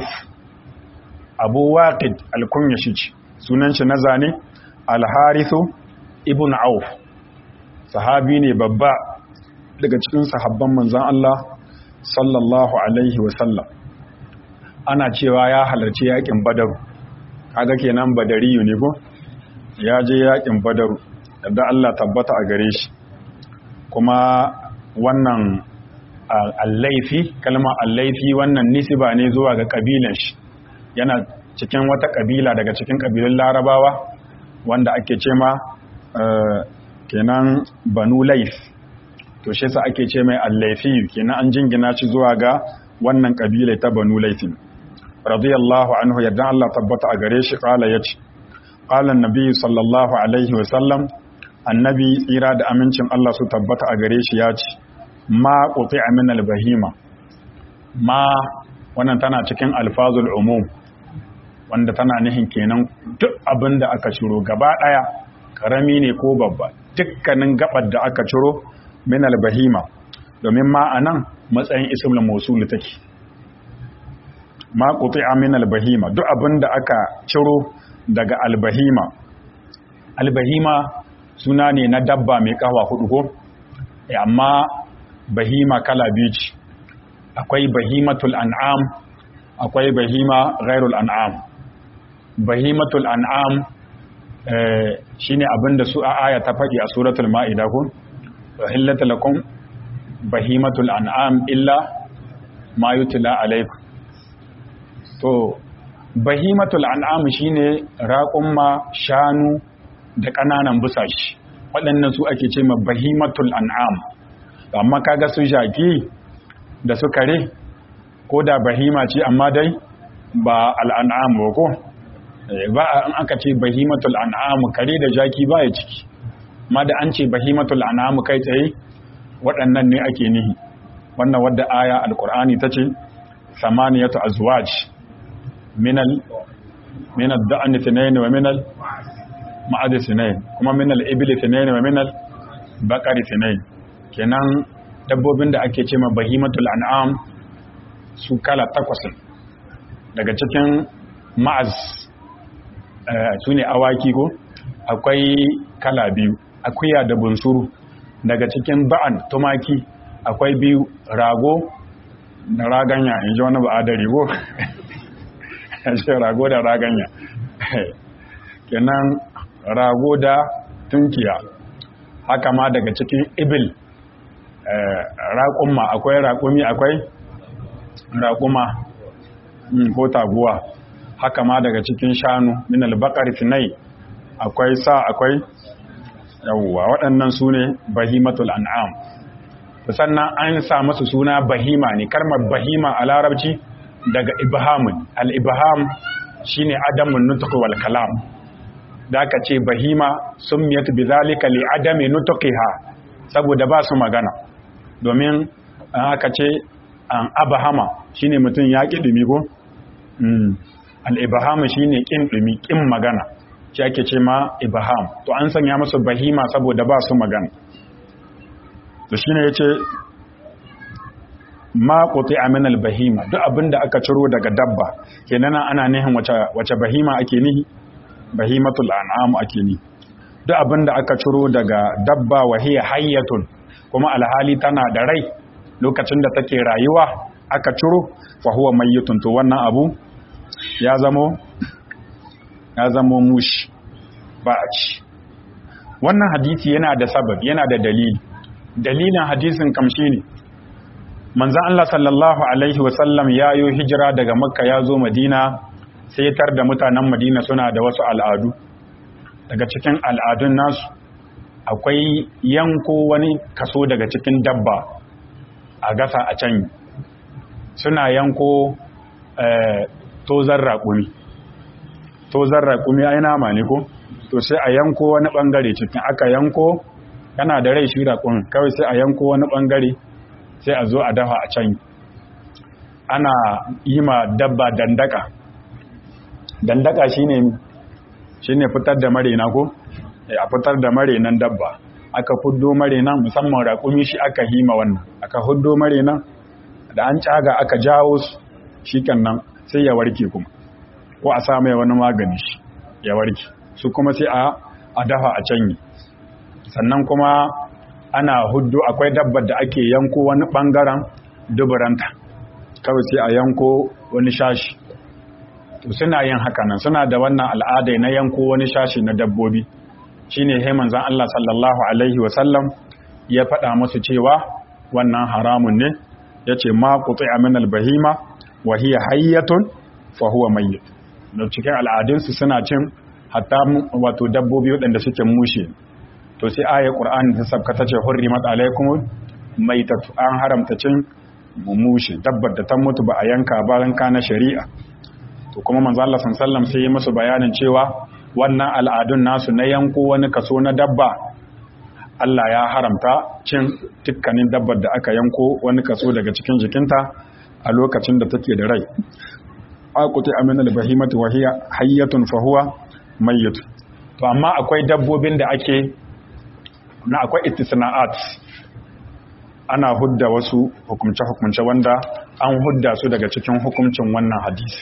abu waƙid alkunya shi ce sunan shi na zane alharifu ibn auf sahabi ne babba daga cikin sahabban manzan Allah sallallahu alaihi wasallam ana cewa ya halarci yaƙin badaru kaga kenan badariyu ne ko ya je yakin badaru yadda Allah tabbata a gare shi kuma wannan allaifi kalma allaifi wannan nisiba ne zuwa ga kabilan shi yana cikin wata kabila daga cikin kabilun larabawa wanda ake ce ma kenan banu laif to shi sa ake ce mai allaifi kenan an jingina shi zuwa ga wannan kabila ta banu laifin radiyallahu anhu yadda Allah tabbata a gare shi kala yace qala annabi sallallahu alaihi wasallam annabi tsira da amincin Allah su tabbata a gare shi ya ce ma quti'a min albahima ma wannan tana cikin alfazul umum wanda tana nihin kenan duk abin da aka ciro gaba daya karami ne ko babba dukkanin gabar da aka ciro min albahima domin ma anan matsayin ismul mawsul take ma quti'a min albahima duk abin da aka ciro daga albahima albahima suna ne na dabba mai kawa hudu ko amma bahima kala biyu ce akwai bahimatul an'am akwai bahima ghairul an'am bahimatul an'am shine abinda su a aya ta faɗi a suratul ma'ida ko hillata lakum bahimatul an'am illa ma yutla alaykum to bahimatul an'am shine raƙumma shanu da ƙananan busashi waɗannan su ake ce ma bahimatul an'am amma kaga su jaki da su kare ko da bahima ce amma dai ba al'an'am ba ko ba an aka ce bahimatul an'am kare da jaki ba ya ciki amma da an ce bahimatul an'am kai tsaye waɗannan ne ake nihi wannan wadda aya alkur'ani ta ce samaniyatu azwaj minal minal da'an thnayn wa minal ma'ad thnayn kuma minal ibli thnayn wa minal baqari thnayn kenan dabbobin da ake ce ma bahimatul an'am su kala takwas daga cikin ma'az su ne awaki ko akwai kala biyu akuya da bunsuru daga cikin ba'an tumaki akwai biyu rago da raganya in ji wani ba'adari ko ce rago da raganya kenan rago da tunkiya haka ma daga cikin ibil raƙumma akwai raƙumi akwai raƙuma ko taguwa haka ma daga cikin shanu min albaqar finai akwai sa akwai yawwa waɗannan su ne bahimatul an'am sannan an sa masu suna bahima ne karmar bahima a larabci daga ibhamun al-ibham shine adamun nutq wal kalam da aka ce bahima summiyat bizalika li adami nutqiha saboda ba su magana domin aka ce an abahama shine mutum ya ki dumi ko al-ibham shine kin dumi kin magana shi ake ce ma ibham to an sanya musu bahima saboda ba su magana to shine yace ma quti'a min al-bahima duk abinda aka ciro daga dabba kenan ana nihin wace wace bahima ake nihi bahimatul an'am ake ni duk abinda aka ciro daga dabba wa hiya hayyatun kuma alhali tana da rai lokacin da take rayuwa aka ciro fa huwa mayyitun to wannan abu ya zamo ya zamo mushi ba a ci wannan hadisi yana da sabab yana da dalili dalilin hadisin kamshi ne manzan Allah sallallahu alaihi wasallam ya yi hijira daga makka ya zo madina sai tar da mutanen madina suna da wasu al'adu daga cikin al'adun nasu akwai yanko wani kaso daga cikin dabba a gasa a can suna yanko tozar raƙumi tozar raƙumi ai nama ne ko to sai a yanko wani ɓangare cikin aka yanko yana da rai shi raƙumin kawai sai a yanko wani ɓangare sai a zo a dafa a can ana yi ma dabba dandaka dandaka shine shine fitar da marena ko a fitar da marenan dabba aka huddo marenan musamman raƙumi shi aka hima wannan aka huddo marenan da an caga aka jawo su shikenan sai ya warke kuma ko a sa mai wani magani shi ya warke su kuma sai a a dafa a canyi sannan kuma ana huddo akwai dabbar da ake yanko wani bangaren duburanta kawai sai a yanko wani shashi to suna yin hakanan suna da wannan al'ada na yanko wani shashi na dabbobi shine he manzon Allah sallallahu alaihi wa sallam ya faɗa musu cewa wannan haramun ne yace ma quti'a min al-bahima wa hiya hayyatun fa huwa mayyit da cikin al'adunsu suna cin hatta wato dabbobi waɗanda suke mushe to sai ayar qur'ani ta sabka ta ce hurrimat alaikum maitatu an haramta cin mushe dabbar da ta mutu ba a yanka ba ranka na shari'a to kuma manzo Allah sallallahu sai ya musu bayanin cewa wannan al'adun nasu na yanko wani kaso na dabba Allah ya haramta cin dukkanin dabbar da aka yanko wani kaso daga cikin jikinta a lokacin da take da rai aquti amina al-bahimati wa hiya hayyatun fa huwa mayyit to amma akwai dabbobin da ake na akwai istisna'at ana hudda wasu hukumce hukumce wanda an hudda su daga cikin hukuncin wannan hadisi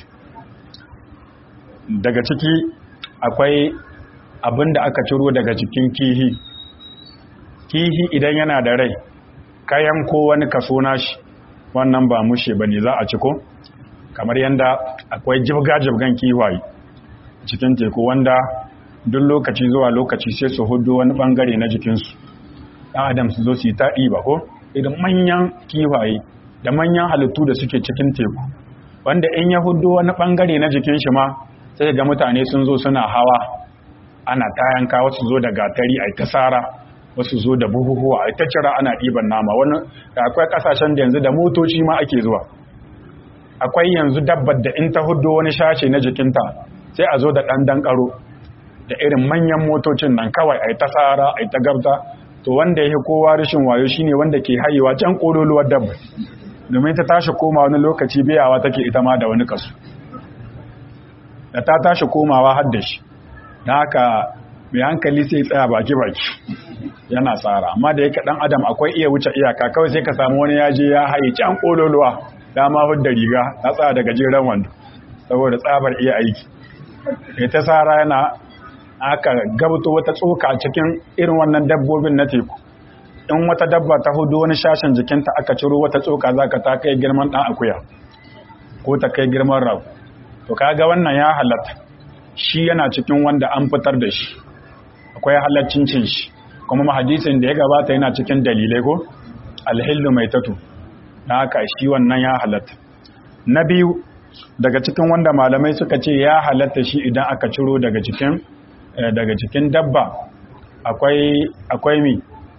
daga ciki akwai abin da aka ciro daga cikin kihi kihi idan yana da rai kayan ko wani kaso nashi wannan ba mushe bane za a ciko kamar yadda akwai jibga-jibgan kiwaye cikin teku wanda duk lokaci zuwa lokaci sai su hudu wani bangare na jikinsu ɗan adam su zo su yi taɗi ba ko idan manyan kiwaye da manyan halittu da suke cikin teku wanda in ya hudu wani bangare na jikin shi ma sai ga mutane sun zo suna hawa ana tayanka wasu zo da gatari a ta sara wasu zo da buhuhuwa a ta cira ana ɗiban nama wani akwai ƙasashen da yanzu da motoci ma ake zuwa akwai yanzu dabbar da in ta hudu wani shashe na jikinta sai a zo da ɗan dankaro da irin manyan motocin nan kawai a yi ta tsara a yi ta gabta to wanda ya kowa rashin wayo shine wanda ke hayewa can ƙololuwar dabbar domin ta tashi koma wani lokaci biyawa take ita ma da wani kasu da ta tashi komawa har da shi don haka mai hankali sai tsaya baki-baki yana tsara amma da yake ɗan adam akwai iya wuce iyaka kawai sai ka samu wani yaje ya haye can ƙololuwa dama hudda riga ta tsaya daga gajeren wando saboda tsabar iya aiki ya ta tsara yana aka gabto wata tsoka cikin irin wannan dabbobin na teku in wata dabba ta hudu wani shashin jikinta aka ciro wata tsoka za ka ta kai girman ɗan akuya ko ta kai girman ragu to kaga wannan ya halatta shi yana cikin wanda an fitar da shi akwai halaccin cin shi kuma mahadisin da ya gabata yana cikin dalilai ko alhillu mai tatu na haka shi wannan ya halatta na biyu daga cikin wanda malamai suka ce ya halatta shi idan aka ciro daga cikin daga cikin dabba akwai akwai mi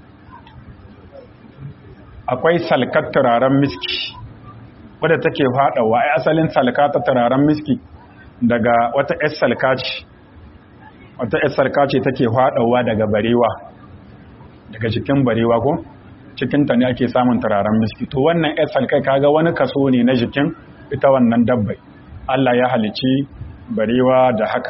akwai salkar turaren miski wadda take faɗawa ai asalin salka ta turaren miski daga wata ‘yar salka ce wata ‘yar salka ce take faɗawa daga barewa daga cikin barewa ko cikinta ne ake samun turaren miski to wannan ‘yar salkai kaga wani kaso ne na jikin ita wannan dabbai Allah ya halici barewa da haka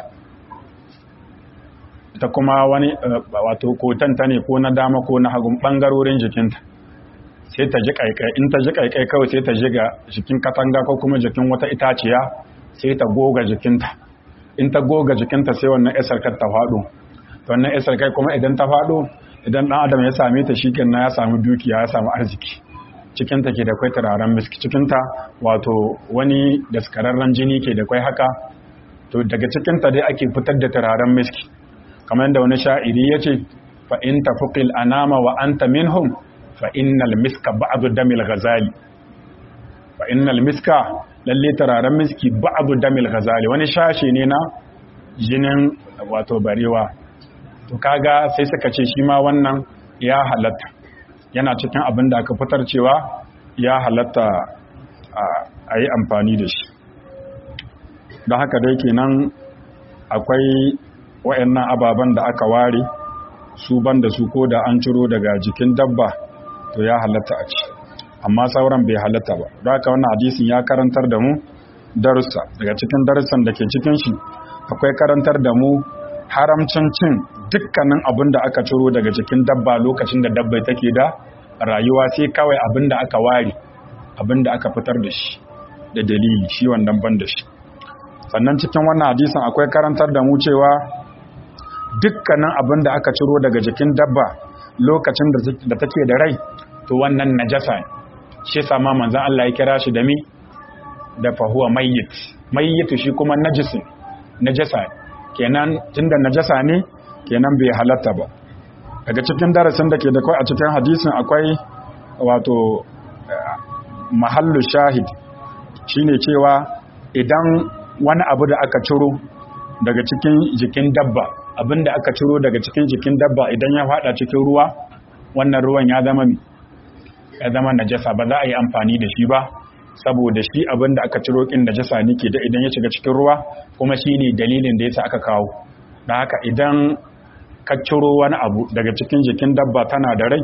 ita kuma wani wato kotanta ne ko na dama ko na hagun ɓangarorin jikinta sai ta ji kaikai in ta ji kaikai kawai sai ta ji ga jikin katanga ko kuma jikin wata itaciya sai ta goga jikinta in ta goga jikinta sai wannan isarkar ta faɗo wannan isarkai kuma idan ta faɗo idan ɗan adam ya same ta shi kenan ya samu dukiya ya samu arziki cikinta ke da kwai turaren miski cikinta wato wani daskararren jini ke da kwai haka to daga cikinta dai ake fitar da turaren miski kamar yadda wani sha'iri ya ce fa in tafuqil anama wa anta minhum fa innal miska ba'du damil ghazali fa innal miska lalle turaren miski ba'du damil ghazali wani shashe ne na jinin wato barewa to kaga sai suka ce shi ma wannan ya halatta yana cikin abin da aka fitar cewa ya halatta a yi amfani da shi don haka dai kenan akwai wa'annan ababen da aka ware su ban da su ko da an ciro daga jikin dabba to ya halatta a ci amma sauran bai halatta ba don haka wannan hadisin ya karantar da mu darussa daga cikin darussan da ke cikin shi akwai karantar da mu haramcin cin dukkanin abin da aka ciro daga cikin dabba lokacin da dabbai take da rayuwa sai kawai abin da aka ware abin da aka fitar da shi da dalili shi wannan ban da shi sannan cikin wannan hadisin akwai karantar da mu cewa dukkanin abin da aka ciro daga jikin dabba lokacin da take da rai to wannan najasa ne shi sama manzan Allah ya kira shi da mi da fahuwa mayyit mayyitu shi kuma najisin najasa ne kenan tunda najasa ne kenan bai halatta ba daga cikin darasin da ke da kai a cikin hadisin akwai wato mahallu shahid shine cewa idan wani abu da aka ciro daga cikin jikin dabba abinda aka ciro daga cikin jikin dabba idan ya fada cikin ruwa wannan ruwan ya zama mi ya zama najasa ba za a yi amfani da shi ba saboda shi abinda aka ciro kin najasa ne ke da idan ya shiga cikin ruwa kuma shine dalilin da yasa aka kawo dan haka idan ka ciro wani abu daga cikin jikin dabba tana da rai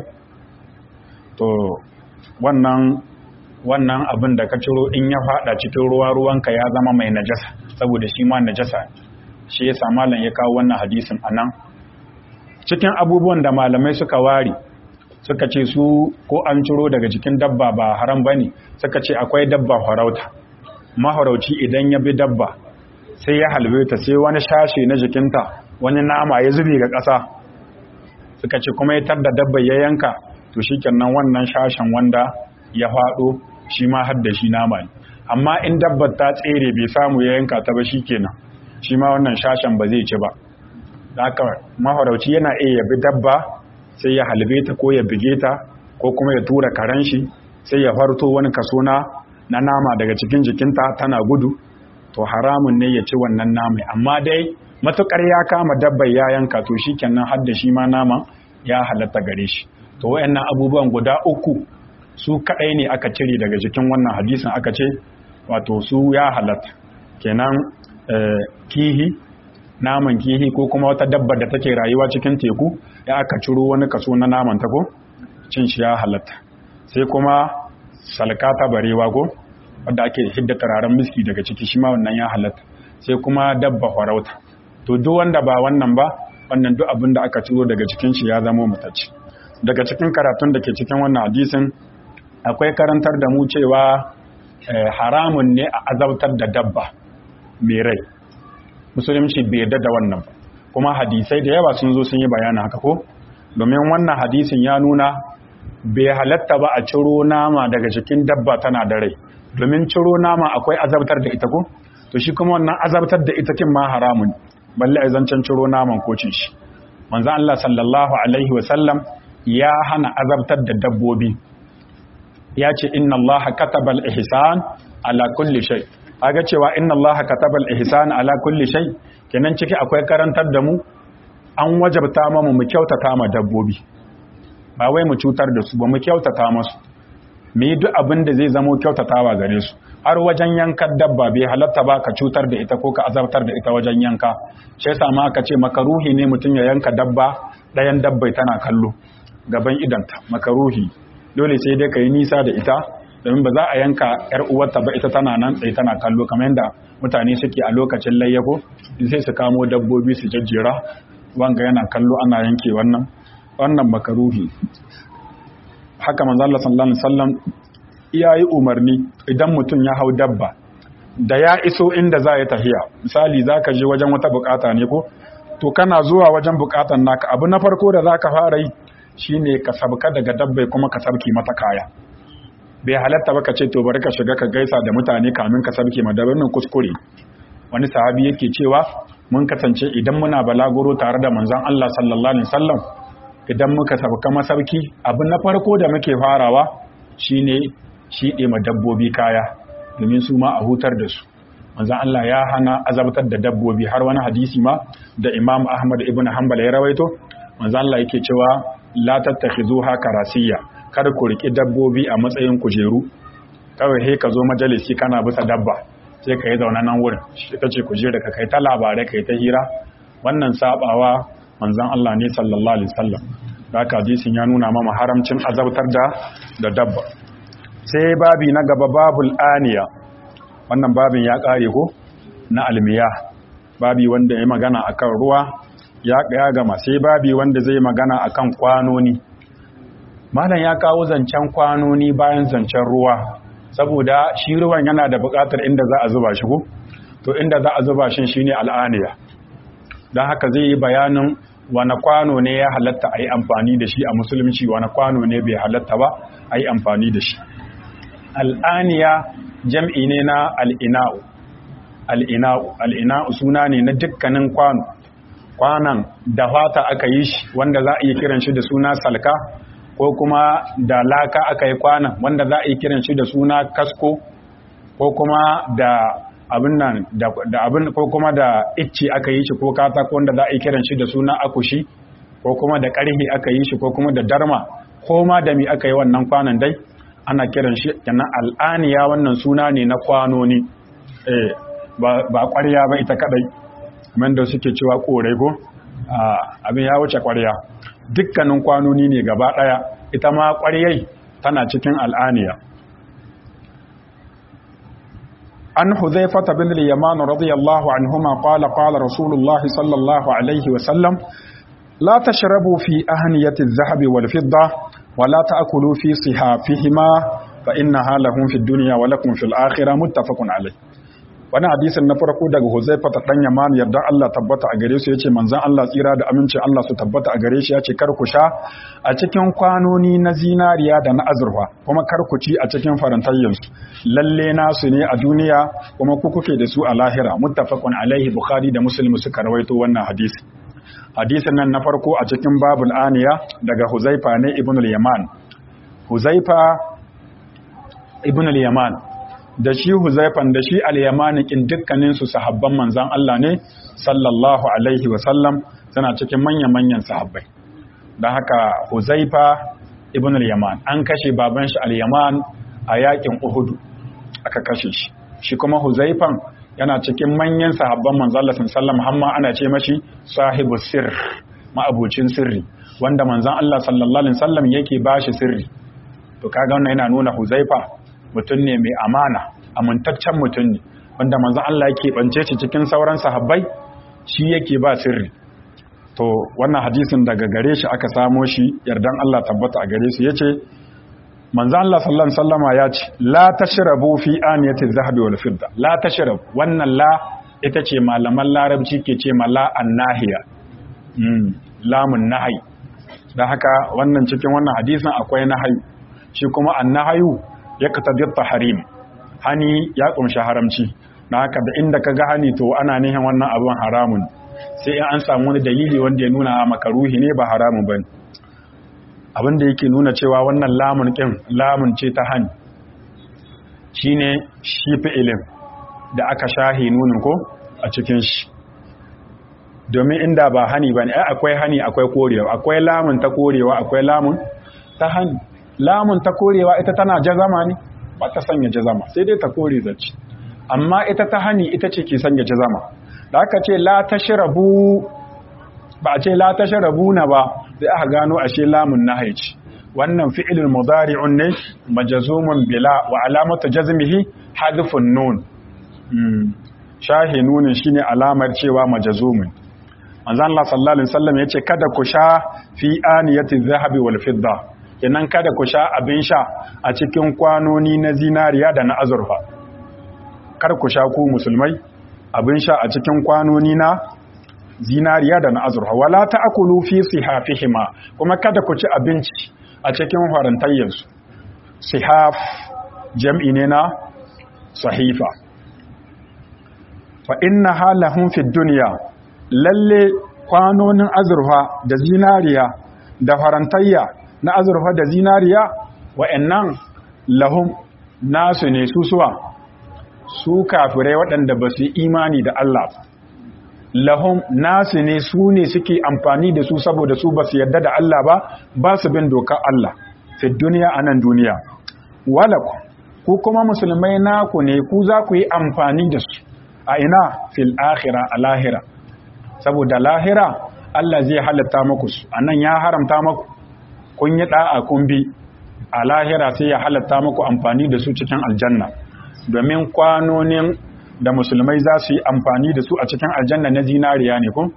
to wannan wannan abin da ka ciro in ya fada cikin ruwa ruwanka ya zama mai najasa saboda shi ma najasa shi yasa malam ya kawo wannan hadisin anan cikin abubuwan da malamai suka ware suka ce su ko an ciro daga jikin dabba ba haram bane suka ce akwai dabba farauta maharauci idan ya bi dabba sai ya halbe ta sai wani shashe na jikinta wani nama ya zube ga ƙasa suka ce kuma ya da dabba ya yanka to shikenan wannan shashen wanda ya faɗo shi ma har da shi nama ne amma in dabbar ta tsere bai samu ya yanka ta ba shikenan shi ma wannan shashen ba zai ci ba da haka mafarauci yana iya yabi dabba sai ya halbe ta ko ya bige ta ko kuma ya tura karen shi sai ya farto wani kaso na na nama daga cikin jikinta tana gudu to haramun ne ya ci wannan nama amma dai matukar ya kama dabbar ya yanka to shikenan har da shi ma naman ya halatta gare shi to wayannan abubuwan guda uku su kadai ne aka cire daga jikin wannan hadisin aka ce wato su ya halatta kenan kihi naman kihi ko kuma wata dabbar da take rayuwa cikin teku ya aka ciro wani kaso na naman ta ko cin shi ya halatta sai kuma salkata barewa ko wadda ake hidda turaren miski daga ciki shi ma wannan ya halatta sai kuma dabba farauta to duk wanda ba wannan ba wannan duk abin da aka ciro daga cikin shi ya zama mutacci daga cikin karatun da ke cikin wannan hadisin akwai karantar da mu cewa haramun ne a azabtar da dabba mai rai musulunci bai yarda da wannan ba kuma hadisai da yawa sun zo sun yi bayanin haka ko domin wannan hadisin ya nuna bai halatta ba a ciro nama daga cikin dabba tana da rai domin ciro nama akwai azabtar da ita ko to shi kuma wannan azabtar da ita kin ma haramun balle a zancen ciro naman ko cin shi manzo Allah sallallahu alaihi wasallam ya hana azabtar da dabbobi ya ce inna Allah katabal ihsan ala kulli shay kaga cewa inna Allah katabal ihsan ala kulli shay kenan ciki akwai karantar da mu an wajabta mu mu kyautata ma dabbobi ba wai mu cutar da su ba mu kyautata musu mu yi duk abin da zai zamo kyautatawa gare su har wajen yankan dabba bai halatta ba ka cutar da ita ko ka azabtar da ita wajen yanka shi yasa ma aka ce makaruhi ne mutum ya yanka dabba ɗayan dabbai tana kallo gaban idanta makaruhi dole sai dai ka yi nisa da ita domin ba za a yanka yar uwarta ba ita tana nan tsaye tana kallo kamar yadda mutane suke a lokacin layyako sai su kamo dabbobi su jajjera wanga yana kallo ana yanke wannan wannan makaruhi haka manzo Allah sallallahu alaihi wasallam iyayi umarni idan mutum ya hau dabba da ya iso inda za ya tafiya misali zaka je wajen wata bukata ne ko to kana zuwa wajen bukatan naka abu na farko da zaka fara yi shine ka sabka daga dabbai kuma ka sabki mata kaya bai halatta ba ka ce to bari ka shiga ka gaisa da mutane kamin ka sabke ma dabbai kuskure wani sahabi yake cewa mun kasance idan muna balaguro tare da manzon Allah sallallahu alaihi wasallam idan muka sabka masauki abu na farko da muke farawa shine shiɗe ma dabbobi kaya domin su ma a hutar da su manzon Allah ya hana azabtar da dabbobi har wani hadisi ma da Imam Ahmad ibn Hanbal ya rawaito manzon Allah yake cewa la tattakhizuha karasiyya kar ku riki dabbobi a matsayin kujeru kawai he ka zo majalisi kana bisa dabba sai ka yi zaune nan wurin shi ta ce kujera ka kai ta labarai kai ta hira wannan sabawa manzon Allah ne sallallahu alaihi wasallam haka hadisin ya nuna mama haramcin azabtar da da dabba sai babi na gaba babul aniya wannan babin ya kare ko na almiya babi wanda ya magana akan ruwa ya ya gama sai babi wanda zai magana akan kwanoni malam ya kawo zancen kwanoni bayan zancen ruwa saboda shi ruwan yana da buƙatar inda za a zuba shi ko to inda za a zuba shi shine al'aniya don haka zai yi bayanin wani kwano ne ya halatta a yi amfani da shi a musulunci wani kwano ne bai halatta ba a yi amfani da shi al'aniya jam'i ne na al'ina'u al'ina'u al'ina'u suna ne na dukkanin kwano kwanan da fata aka yi shi wanda za a iya kiran shi da suna salka ko kuma da laka aka yi kwanan wanda za a iya kiran shi da suna kasko ko kuma da abin nan da abin ko kuma da icce aka yi shi ko katako wanda za a yi kiran shi da suna akushi ko kuma da ƙarhi aka yi shi ko kuma da darma ko ma da mi aka yi wannan kwanan dai ana kiran shi kenan al'aniya wannan suna ne na kwanoni eh ba ba ƙwarya ba ita kadai kamar da suke cewa korai ko abin ya wuce ƙwarya dukkanin kwanoni ne gaba daya ita ma ƙwaryai tana cikin al'aniya عن حذيفة بن اليمان رضي الله عنهما قال قال رسول الله صلى الله عليه وسلم لا تشربوا في أهنية الذهب والفضة ولا تأكلوا في صحافهما فإنها لهم في الدنيا ولكم في الآخرة متفق عليه wani hadisin na farko daga Huzaifa ta dan Yaman yarda Allah tabbata a gare su yace manzon Allah tsira da aminci Allah su tabbata a gare shi yace kar ku sha a cikin kwanoni na zinariya da na azurfa kuma kar ku ci a cikin farantayyan su lalle nasu ne a duniya kuma ku kuke da su a lahira muttafaqun alaihi bukhari da muslim suka rawaito wannan hadisi hadisin nan na farko a cikin babul aniya daga Huzaifa ne ibn al-Yaman Huzaifa ibn al-Yaman da shi Huzaifan da shi al-Yamani kin dukkanin su sahabban manzon Allah ne sallallahu alaihi wa sallam suna cikin manyan-manyan sahabbai dan haka Huzaifa ibn al-Yaman an kashe baban shi al-Yaman a yakin Uhud aka kashe shi shi kuma Huzaifan yana cikin manyan sahabban manzon Allah sallallahu alaihi wa ana ce mashi sahibu sirr ma'abucin sirri wanda manzon Allah sallallahu alaihi wasallam yake bashi sirri to kaga wannan yana nuna Huzaifa mutum ne mai amana amintaccen mutum ne wanda manzon Allah yake bance shi cikin sauran sahabbai shi yake ba sirri to wannan hadisin daga gare shi aka samo shi yardan Allah tabbata a gare su yace manzo Allah sallallahu alaihi wasallama ya ce la tashrabu fi aniyati adh-dhahabi wal fidda la tashrab wannan la ita ce malaman larabci ke ce mala annahiya mm lamun nahyi dan haka wannan cikin wannan hadisin akwai nahyi shi kuma annahayu yaqtadi at-tahrim hani ya kumshi haramci dan haka da inda kaga hani to ana nihin wannan abun haramun sai in an samu wani dalili wanda ya nuna makaruhi ne ba haramun bane abin da yake nuna cewa wannan lamun ƙin lamun ce ta hani shi ne shi fi'ilin da aka shahi nunin ko a cikin shi domin inda ba hani ba ne akwai hani akwai korewa akwai lamun ta korewa akwai lamun ta hani lamun ta korewa ita tana jazama ne ba ta sanya jazama sai dai ta kore zaci amma ita ta hani ita ce ke sanya jazama da aka ce la tashrabu ba a ce la tashrabu na ba sai aka gano ashe lamun nahyi ce wannan fi'ilul mudari'un ne majzumun bila wa alamatu jazmihi hadfun nun shahi nunin shine alamar cewa majzumun manzo Allah sallallahu alaihi wasallam yace kada ku sha fi aniyati dhahabi wal fidda kenan kada ku sha abin sha a cikin kwanoni na zinariya da na azurfa kar ku sha ku musulmai abin sha a cikin kwanoni na zinariya da na azurfa wala ta'kulu fi sihafihima kuma kada ku ci abinci a cikin farantayyarsu sihaf jam'i ne na sahifa fa inna halahum fi dunya lalle kwanonin azurfa da zinariya da farantayya na azurfa da zinariya wa'annan lahum nasu ne su suwa su kafirai waɗanda ba su imani da Allah lahum nasu ne su ne suke amfani da su saboda su ba su yarda da Allah ba ba su bin dokar Allah fi duniya a nan duniya walaku ku kuma musulmai naku ne ku za ku yi amfani da su a ina fil akhira a lahira saboda lahira Allah zai halatta muku su a nan ya haramta muku kun yi da'a kun bi a lahira sai ya halatta muku amfani da su cikin aljanna domin kwanonin da musulmai za su yi amfani da su a cikin aljanna na zinariya ne kun?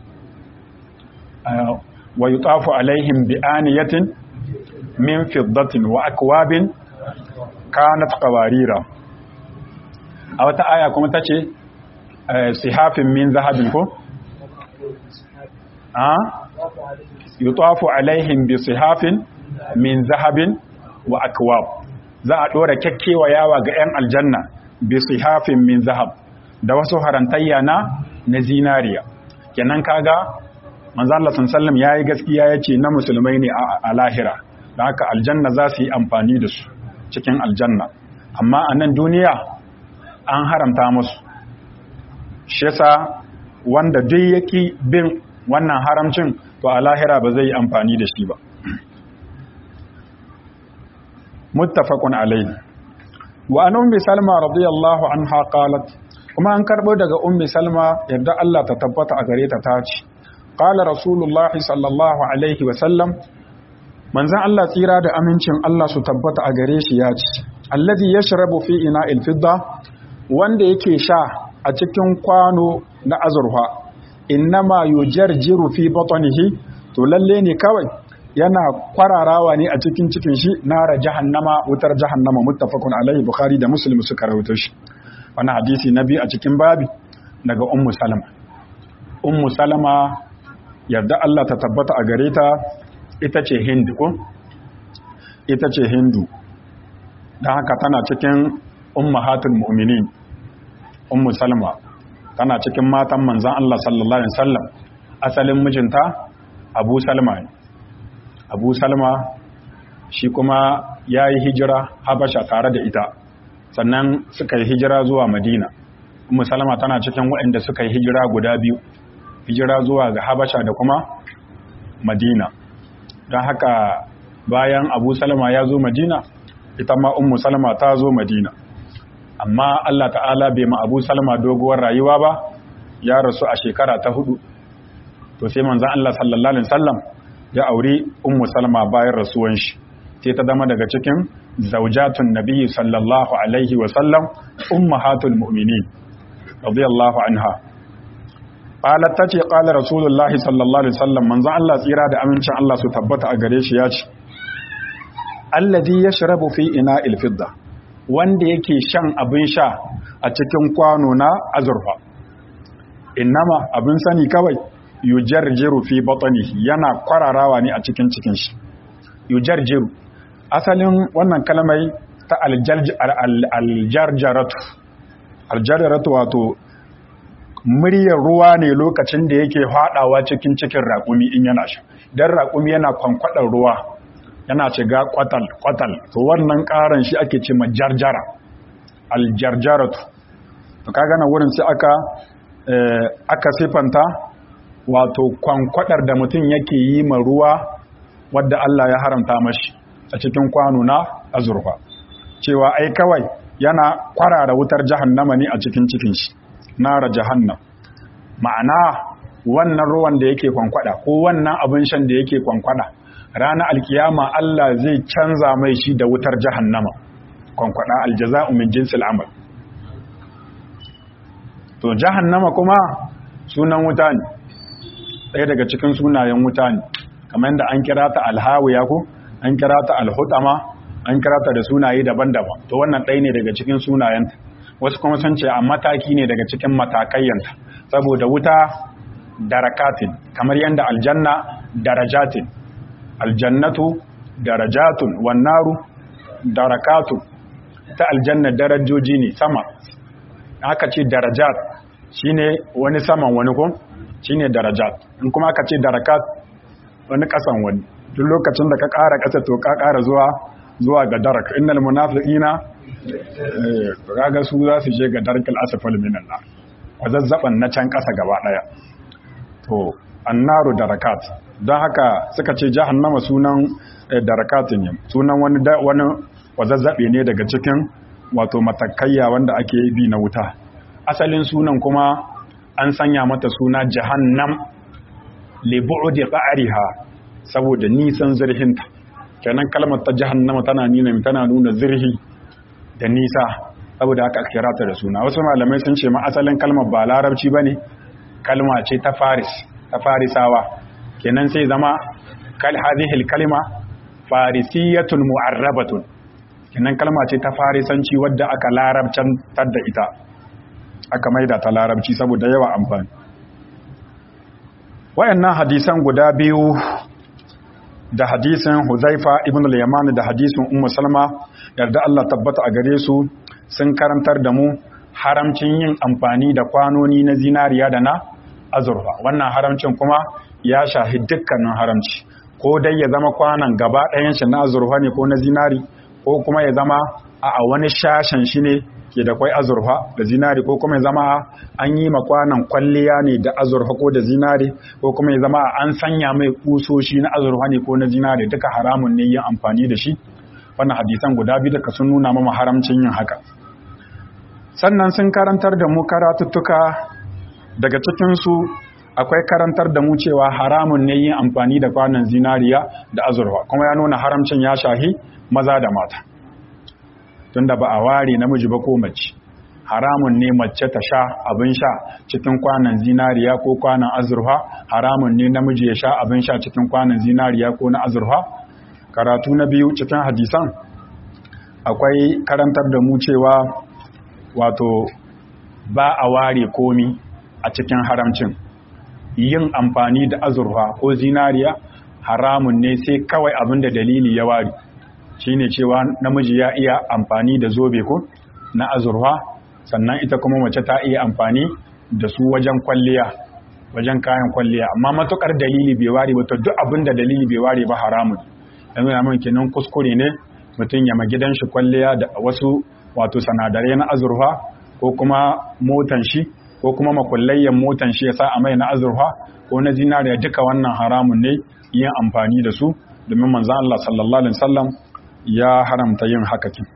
wa yi tafu alaihim bi aniyatin min fiddatin wa akwabin kanat qawarira a wata aya kuma ta ce sihafin min zahabin ko? a yi tafu alaihim bi sihafin min zahabin wa akwab za a ɗora kyakkewa yawa ga 'yan aljanna bi sihafin min zahab da wasu harantayya na na zinariya kenan kaga manzo Allah sallallahu yayi gaskiya yace na musulmai ne a lahira da haka aljanna za su yi amfani da su cikin aljanna amma a nan duniya an haramta musu shi yasa wanda duk yake bin wannan haramcin to a lahira ba zai yi amfani da shi ba muttafaqun alayhi wa an ummi salma radiyallahu anha qalat kuma an karbo daga ummi salma yadda Allah ta tabbata a gare ta tace qala rasulullah sallallahu alaihi wa sallam manzon Allah tsira da amincin Allah su tabbata a gare shi ya ce allazi yashrabu fi ina'il fidda wanda yake sha a cikin kwano na azurfa innama yujarjiru fi batnihi to lalle ne kawai yana kwararawa ne a cikin cikin shi nara jahannama wutar jahannama muttafaqun alaihi bukhari da muslim suka rawaito shi wannan hadisi na biyu a cikin babi daga ummu salama ummu salama yarda Allah ta tabbata a gare ta ita ce hindu ko ita ce hindu dan haka tana cikin ummahatul mu'minin ummu salama tana cikin matan manzon Allah sallallahu alaihi wasallam asalin mijinta abu salma ne abu salma shi kuma ya yi hijira habasha tare da ita sannan suka yi hijira zuwa madina umu salma tana cikin waɗanda suka yi hijira guda biyu hijira zuwa ga habasha da kuma madina don haka bayan abu salma ya zo madina ita ma umu salma ta zo madina amma allah ta'ala bai ma abu salma doguwar rayuwa ba ya rasu a shekara ta hudu to sai manzan allah sallallahu alaihi wasallam ya auri ummu salma bayan rasuwan shi sai ta zama daga cikin zaujatun nabiyyi sallallahu alaihi wa sallam ummahatul mu'minin radiyallahu anha qalat tace qala rasulullah sallallahu alaihi wasallam manzo Allah tsira da amincin Allah su tabbata a gare shi ya ce alladhi yashrabu fi ina'il fidda wanda yake shan abin sha a cikin kwano na azurfa innama abin sani kawai yujarjiru fi batnihi yana kwararawa ne a cikin cikin shi yujarjiru asalin wannan kalmai ta aljarjaratu aljarjaratu wato muryar ruwa ne lokacin da yake haɗawa cikin cikin raƙumi in yana sha dan raƙumi yana kwankwadar ruwa yana shiga kwatal kwatal to wannan ƙaran shi ake ce majarjara aljarjaratu to kaga na wurin sai aka aka sifanta wato kwankwadar da mutum yake yi ma ruwa wadda Allah ya haramta mashi a cikin kwano na azurfa cewa ai kawai yana kwarara wutar jahannama ne a cikin cikin shi nara jahannam ma'ana wannan ruwan da yake kwankwada ko wannan abin shan da yake kwankwada ranar alkiyama Allah zai canza mai shi da wutar jahannama kwankwada aljaza'u min jinsil amal to jahannama kuma sunan wuta ne ɗaya daga cikin sunayen wuta ne kamar yadda an kira ta alhawiya ko an kira ta alhutama an kira ta da sunaye daban-daban to wannan ɗaya ne daga cikin sunayenta wasu kuma sun ce a mataki ne daga cikin matakayyanta saboda wuta darakatin kamar yadda aljanna darajatin aljannatu darajatun wannaru darakatun ta aljanna darajoji ne sama aka ce darajat shine wani saman wani ko shine darajat in kuma aka ce darakat wani kasan wani duk lokacin da ka ƙara ƙasa to ka ƙara zuwa zuwa ga darak innal munafiqina eh kaga su za su je ga darkal asfal minan nar wazazzaban na can ƙasa gaba daya to annaru darakat don haka suka ce jahannama sunan darakatin ne sunan wani wani wazazzabe ne daga cikin wato matakayya wanda ake bi na wuta asalin sunan kuma an sanya mata suna jahannam li bu'di qa'riha saboda nisan zirhinta kenan kalmar ta jahannama tana nuna tana nuna zirhi da nisa saboda haka kira ta da suna wasu malamai sun ce ma asalin kalmar ba larabci bane kalma ce ta faris ta farisawa kenan sai zama kal hadhihi kalma farisiyatun mu'arrabatun kenan kalma ce ta farisanci wadda aka larabcan da ita aka maida ta larabci saboda yawa amfani wayannan hadisan guda biyu da hadisin Huzaifa ibn al-Yaman da hadisin Ummu Salma yarda Allah tabbata a gare su sun karantar da mu haramcin yin amfani da kwanoni na zinariya da na azurfa wannan haramcin kuma ya shahi dukkanin haramci ko dai ya zama kwanan gaba ɗayan shi na azurfa ne ko na zinari ko kuma ya zama a wani shashen shi ne ke da kwai azurfa da zinari ko kuma ya zama an yi makwanan kwalliya ne da azurfa ko da zinari ko kuma ya zama an sanya mai kusoshi na azurfa ne ko na zinari duka haramun ne yin amfani da shi wannan hadisan guda biyu da sun nuna mama haramcin yin haka sannan sun karantar da mu karatuttuka daga cikinsu akwai karantar da mu cewa haramun ne yin amfani da kwanan zinariya da azurfa kuma ya nuna haramcin ya shahi maza da mata tunda ba a ware namiji ba ko mace haramun ne mace ta sha abin sha cikin kwanan zinariya ko kwanan azurfa haramun ne namiji ya sha abin sha cikin kwanan zinariya ko na azurfa karatu na biyu cikin hadisan akwai karantar da mu cewa wato ba a ware komi a cikin haramcin yin amfani da azurfa ko zinariya haramun ne sai kawai abin da dalili ya ware shine cewa namiji ya iya amfani da zobe ko na azurfa sannan ita kuma mace ta iya amfani da su wajen kwalliya wajen kayan kwalliya amma matukar dalili bai ware ba to duk abin da dalili bai ware ba haramun yanzu ya mun kenan kuskure ne mutum ya gidan shi kwalliya da wasu wato sanadarai na azurfa ko kuma motan shi ko kuma makullayyan motan shi ya sa a mai na azurfa ko na zinariya duka wannan haramun ne yin amfani da su domin manzan Allah sallallahu alaihi wasallam ya haramta yin haka kin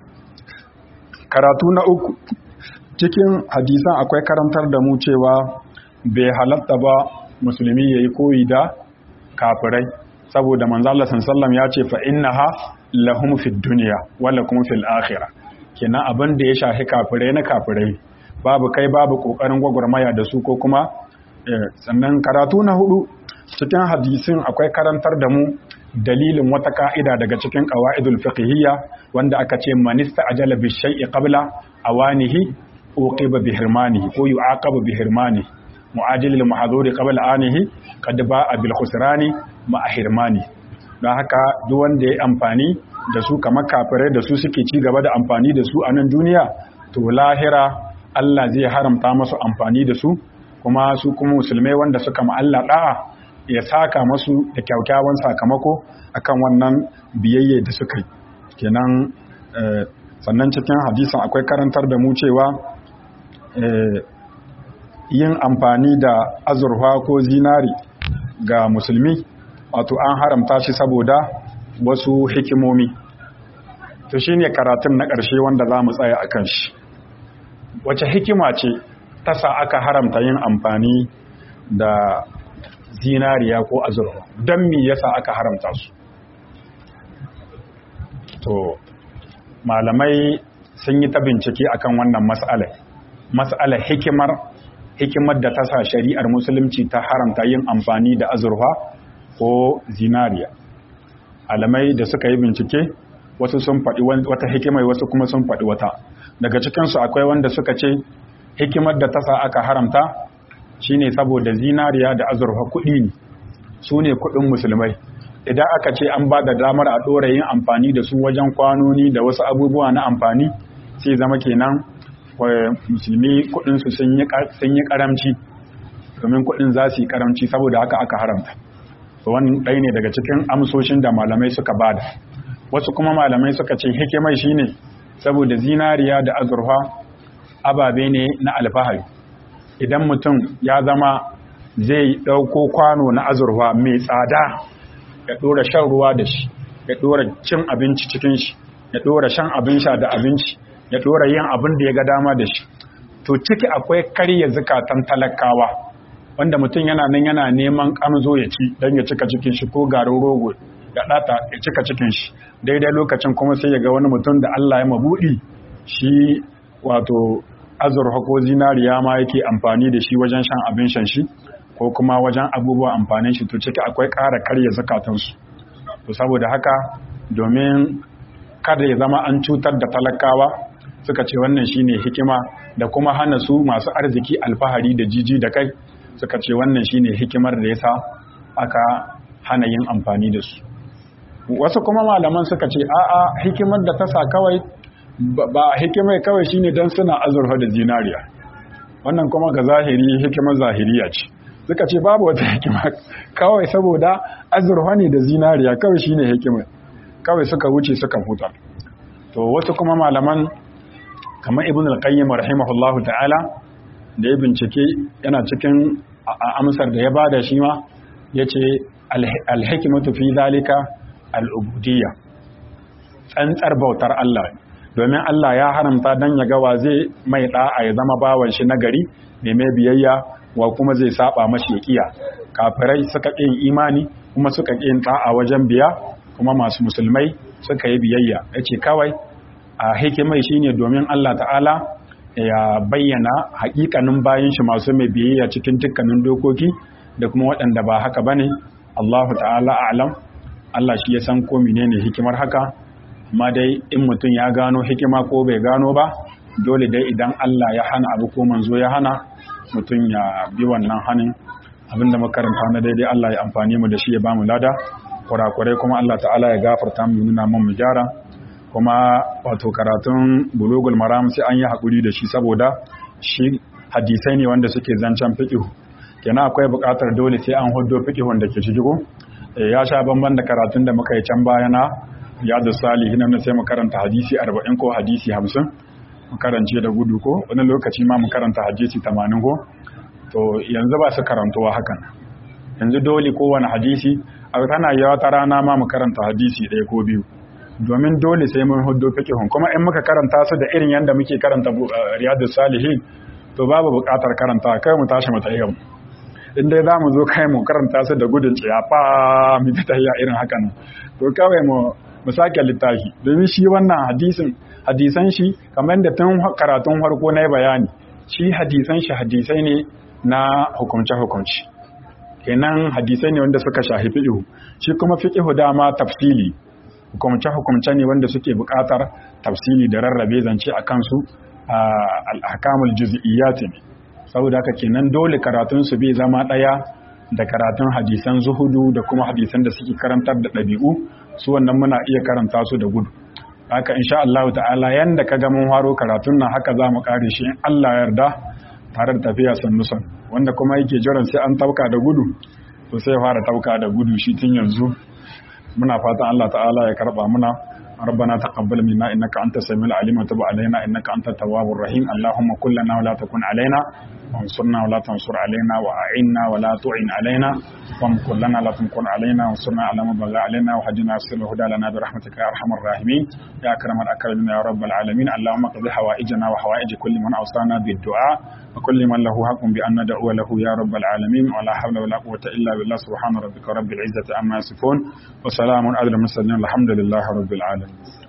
karatu na uku cikin hadisan akwai karantar da mu cewa bai halatta ba musulmi yayi koyi da kafirai saboda manzan Allah sallallahu alaihi wasallam ya ce fa innaha lahum fid dunya wa lakum fil akhirah kenan abin da ya shafi kafirai na kafirai babu kai babu kokarin gwagwarmaya da su ko kuma sannan karatu na hudu cikin hadisin akwai karantar da mu dalilin wata ka'ida daga cikin qawaidul fiqhiyya wanda aka ce manista ajala bi shay'i qabla awanihi uqiba bi hirmanihi ko yu'aqabu bi hirmanihi mu'ajilil mahdhuri qabla anihi qad ba'a bil khusrani ma hirmani don haka duk wanda ya amfani da su kamar kafirai da su suke ci gaba da amfani da su a nan duniya to lahira Allah zai haramta masu amfani da su kuma su kuma musulmai wanda suka ma Allah da'a ya saka masu da kyaukyawan sakamako akan wannan biyayye da suka yi kenan sannan cikin hadisin akwai karantar da mu cewa yin amfani da azurfa ko zinari ga musulmi wato an haramta shi saboda wasu hikimomi to shine karatun na ƙarshe wanda za mu tsaya akan shi wace hikima ce ta sa aka haramta yin amfani da zinariya ko azurfa don me yasa aka haramta su to malamai sun yi ta bincike akan wannan mas'alar mas'alar hikimar hikimar da ta sa shari'ar musulunci ta haramta yin amfani da azurfa ko zinariya alamai da suka yi bincike wasu sun faɗi wata hikimai wasu kuma sun faɗi wata daga cikinsu akwai wanda suka ce hikimar da ta sa aka haramta shine saboda zinariya da azurfa kuɗi ne su ne kuɗin musulmai idan aka ce an ba da damar a ɗora yin amfani da su wajen kwanoni da wasu abubuwa na amfani sai zama kenan musulmi kuɗinsu sun yi karamci domin kuɗin za su yi karamci saboda haka aka haramta wani ɗaya ne daga cikin amsoshin da malamai suka bada wasu kuma malamai suka ce hikimai shine saboda zinariya da azurfa ababe ne na alfahari idan mutum ya zama zai ɗauko kwano na azurfa mai tsada ya ɗora shan ruwa da shi ya ɗora cin abinci cikin shi ya ɗora shan abin sha da abinci ya ɗora yin abin da ya ga dama da shi to ciki akwai karya zukatan talakawa wanda mutum yana nan yana neman kamzo ya ci don ya cika cikin shi ko garin rogo ya ɗata ya cika cikin shi daidai lokacin kuma sai ya ga wani mutum da Allah ya mabuɗi shi wato azurfa ko zinariya ma yake amfani da shi wajen shan abin shan shi ko kuma wajen abubuwan amfanin shi to ciki akwai ƙara karya zakatansu to saboda haka domin kada ya zama an cutar da talakawa suka ce wannan shine hikima da kuma hana su masu arziki alfahari da jiji da kai suka ce wannan shine hikimar da yasa aka hana yin amfani da su wasu kuma malaman suka ce a'a hikimar da ta sa kawai ba hikimai kawai shine dan suna azurfa da zinariya wannan kuma ga zahiri hikimar zahiriya ce suka ce babu wata hikima kawai saboda azurfa ne da zinariya kawai shine hikimar kawai suka wuce suka huta to wasu kuma malaman kamar ibn al-qayyim rahimahullahu ta'ala da ya bincike yana cikin amsar da ya bada shi ma yace al-hikmatu fi zalika al-ubudiyya tsantsar bautar Allah domin Allah ya haramta dan ya ga wa zai mai da'a ya zama bawan shi nagari mai mai biyayya wa kuma zai saba mashi kiya kafirai suka yin imani kuma suka yin da'a wajen biya kuma masu musulmai suka yi biyayya yace kawai a hikimai shine domin Allah ta'ala ya bayyana hakikanin bayan shi masu mai biyayya cikin dukkanin dokoki da kuma waɗanda ba haka bane Allahu ta'ala a'lam Allah shi ya san ko menene hikimar haka amma dai in mutum ya gano hikima ko bai gano ba dole dai idan Allah ya hana abu ko manzo ya hana mutum ya bi wannan hanin abinda makaranta na daidai Allah ya amfani mu da shi ya bamu lada kurakurai kuma Allah ta'ala ya gafarta mu nuna mun mu gyara kuma wato karatun bulugul maram sai an yi haƙuri da shi saboda shi hadisai ne wanda suke zancen fiƙihu kenan akwai buƙatar dole sai an hudo fiƙihun da ke ciki ko ya sha bamban da karatun da muka yi can baya na yadu salihin nan sai mu karanta hadisi 40 ko hadisi 50 mu karance da gudu ko wani lokaci ma mu karanta hadisi 80 ko to yanzu ba su karantuwa hakan yanzu dole kowane hadisi a tana yawa ta rana ma mu karanta hadisi ɗaya ko biyu domin dole sai mun hudu fiqhun kuma in muka karanta su da irin yanda muke karanta riyadus salihin to babu buƙatar karanta kai mu tashi mu tayyam in dai zamu zo kai mu karanta su da gudun ciyafa mu ta tayya irin haka nan to kawai mu mu sake littafi domin shi wannan hadisin hadisan shi kamar da tun karatun farko na bayani shi hadisan shi hadisai ne na hukumce hukumci kenan hadisai ne wanda suka shahi fiqhu shi kuma fiqhu dama tafsili hukumce hukumce ne wanda suke buƙatar tafsili da rarrabe zance a kansu al-ahkamul juz'iyyat ne saboda haka kenan dole karatun su bai zama ɗaya da karatun hadisan zuhudu da kuma hadisan da suke karantar da ɗabi'u su wannan muna iya karanta su da gudu haka insha Allah ta'ala yanda ka ga mun haro karatun nan haka za mu kare shi in Allah yarda tare da tafiya sannu san wanda kuma yake jiran sai an tauka da gudu to sai fara tauka da gudu shi tun yanzu muna fatan Allah ta'ala ya karba muna ربنا تقبل منا انك انت السميع العليم وتب علينا انك انت التواب الرحيم اللهم كن لنا ولا تكن علينا وانصرنا ولا تنصر علينا واعنا ولا تعن علينا وامكر لنا لا تمكر علينا وانصرنا على من بغى علينا وهدنا وسر الهدى لنا برحمتك يا ارحم الراحمين يا اكرم الاكرمين يا رب العالمين اللهم اقض حوائجنا وحوائج كل من اوصانا بالدعاء وكل من له حق بان ندعو له يا رب العالمين ولا حول ولا قوه الا بالله سبحان ربك رب العزه عما يصفون وسلام على المرسلين الحمد لله رب العالمين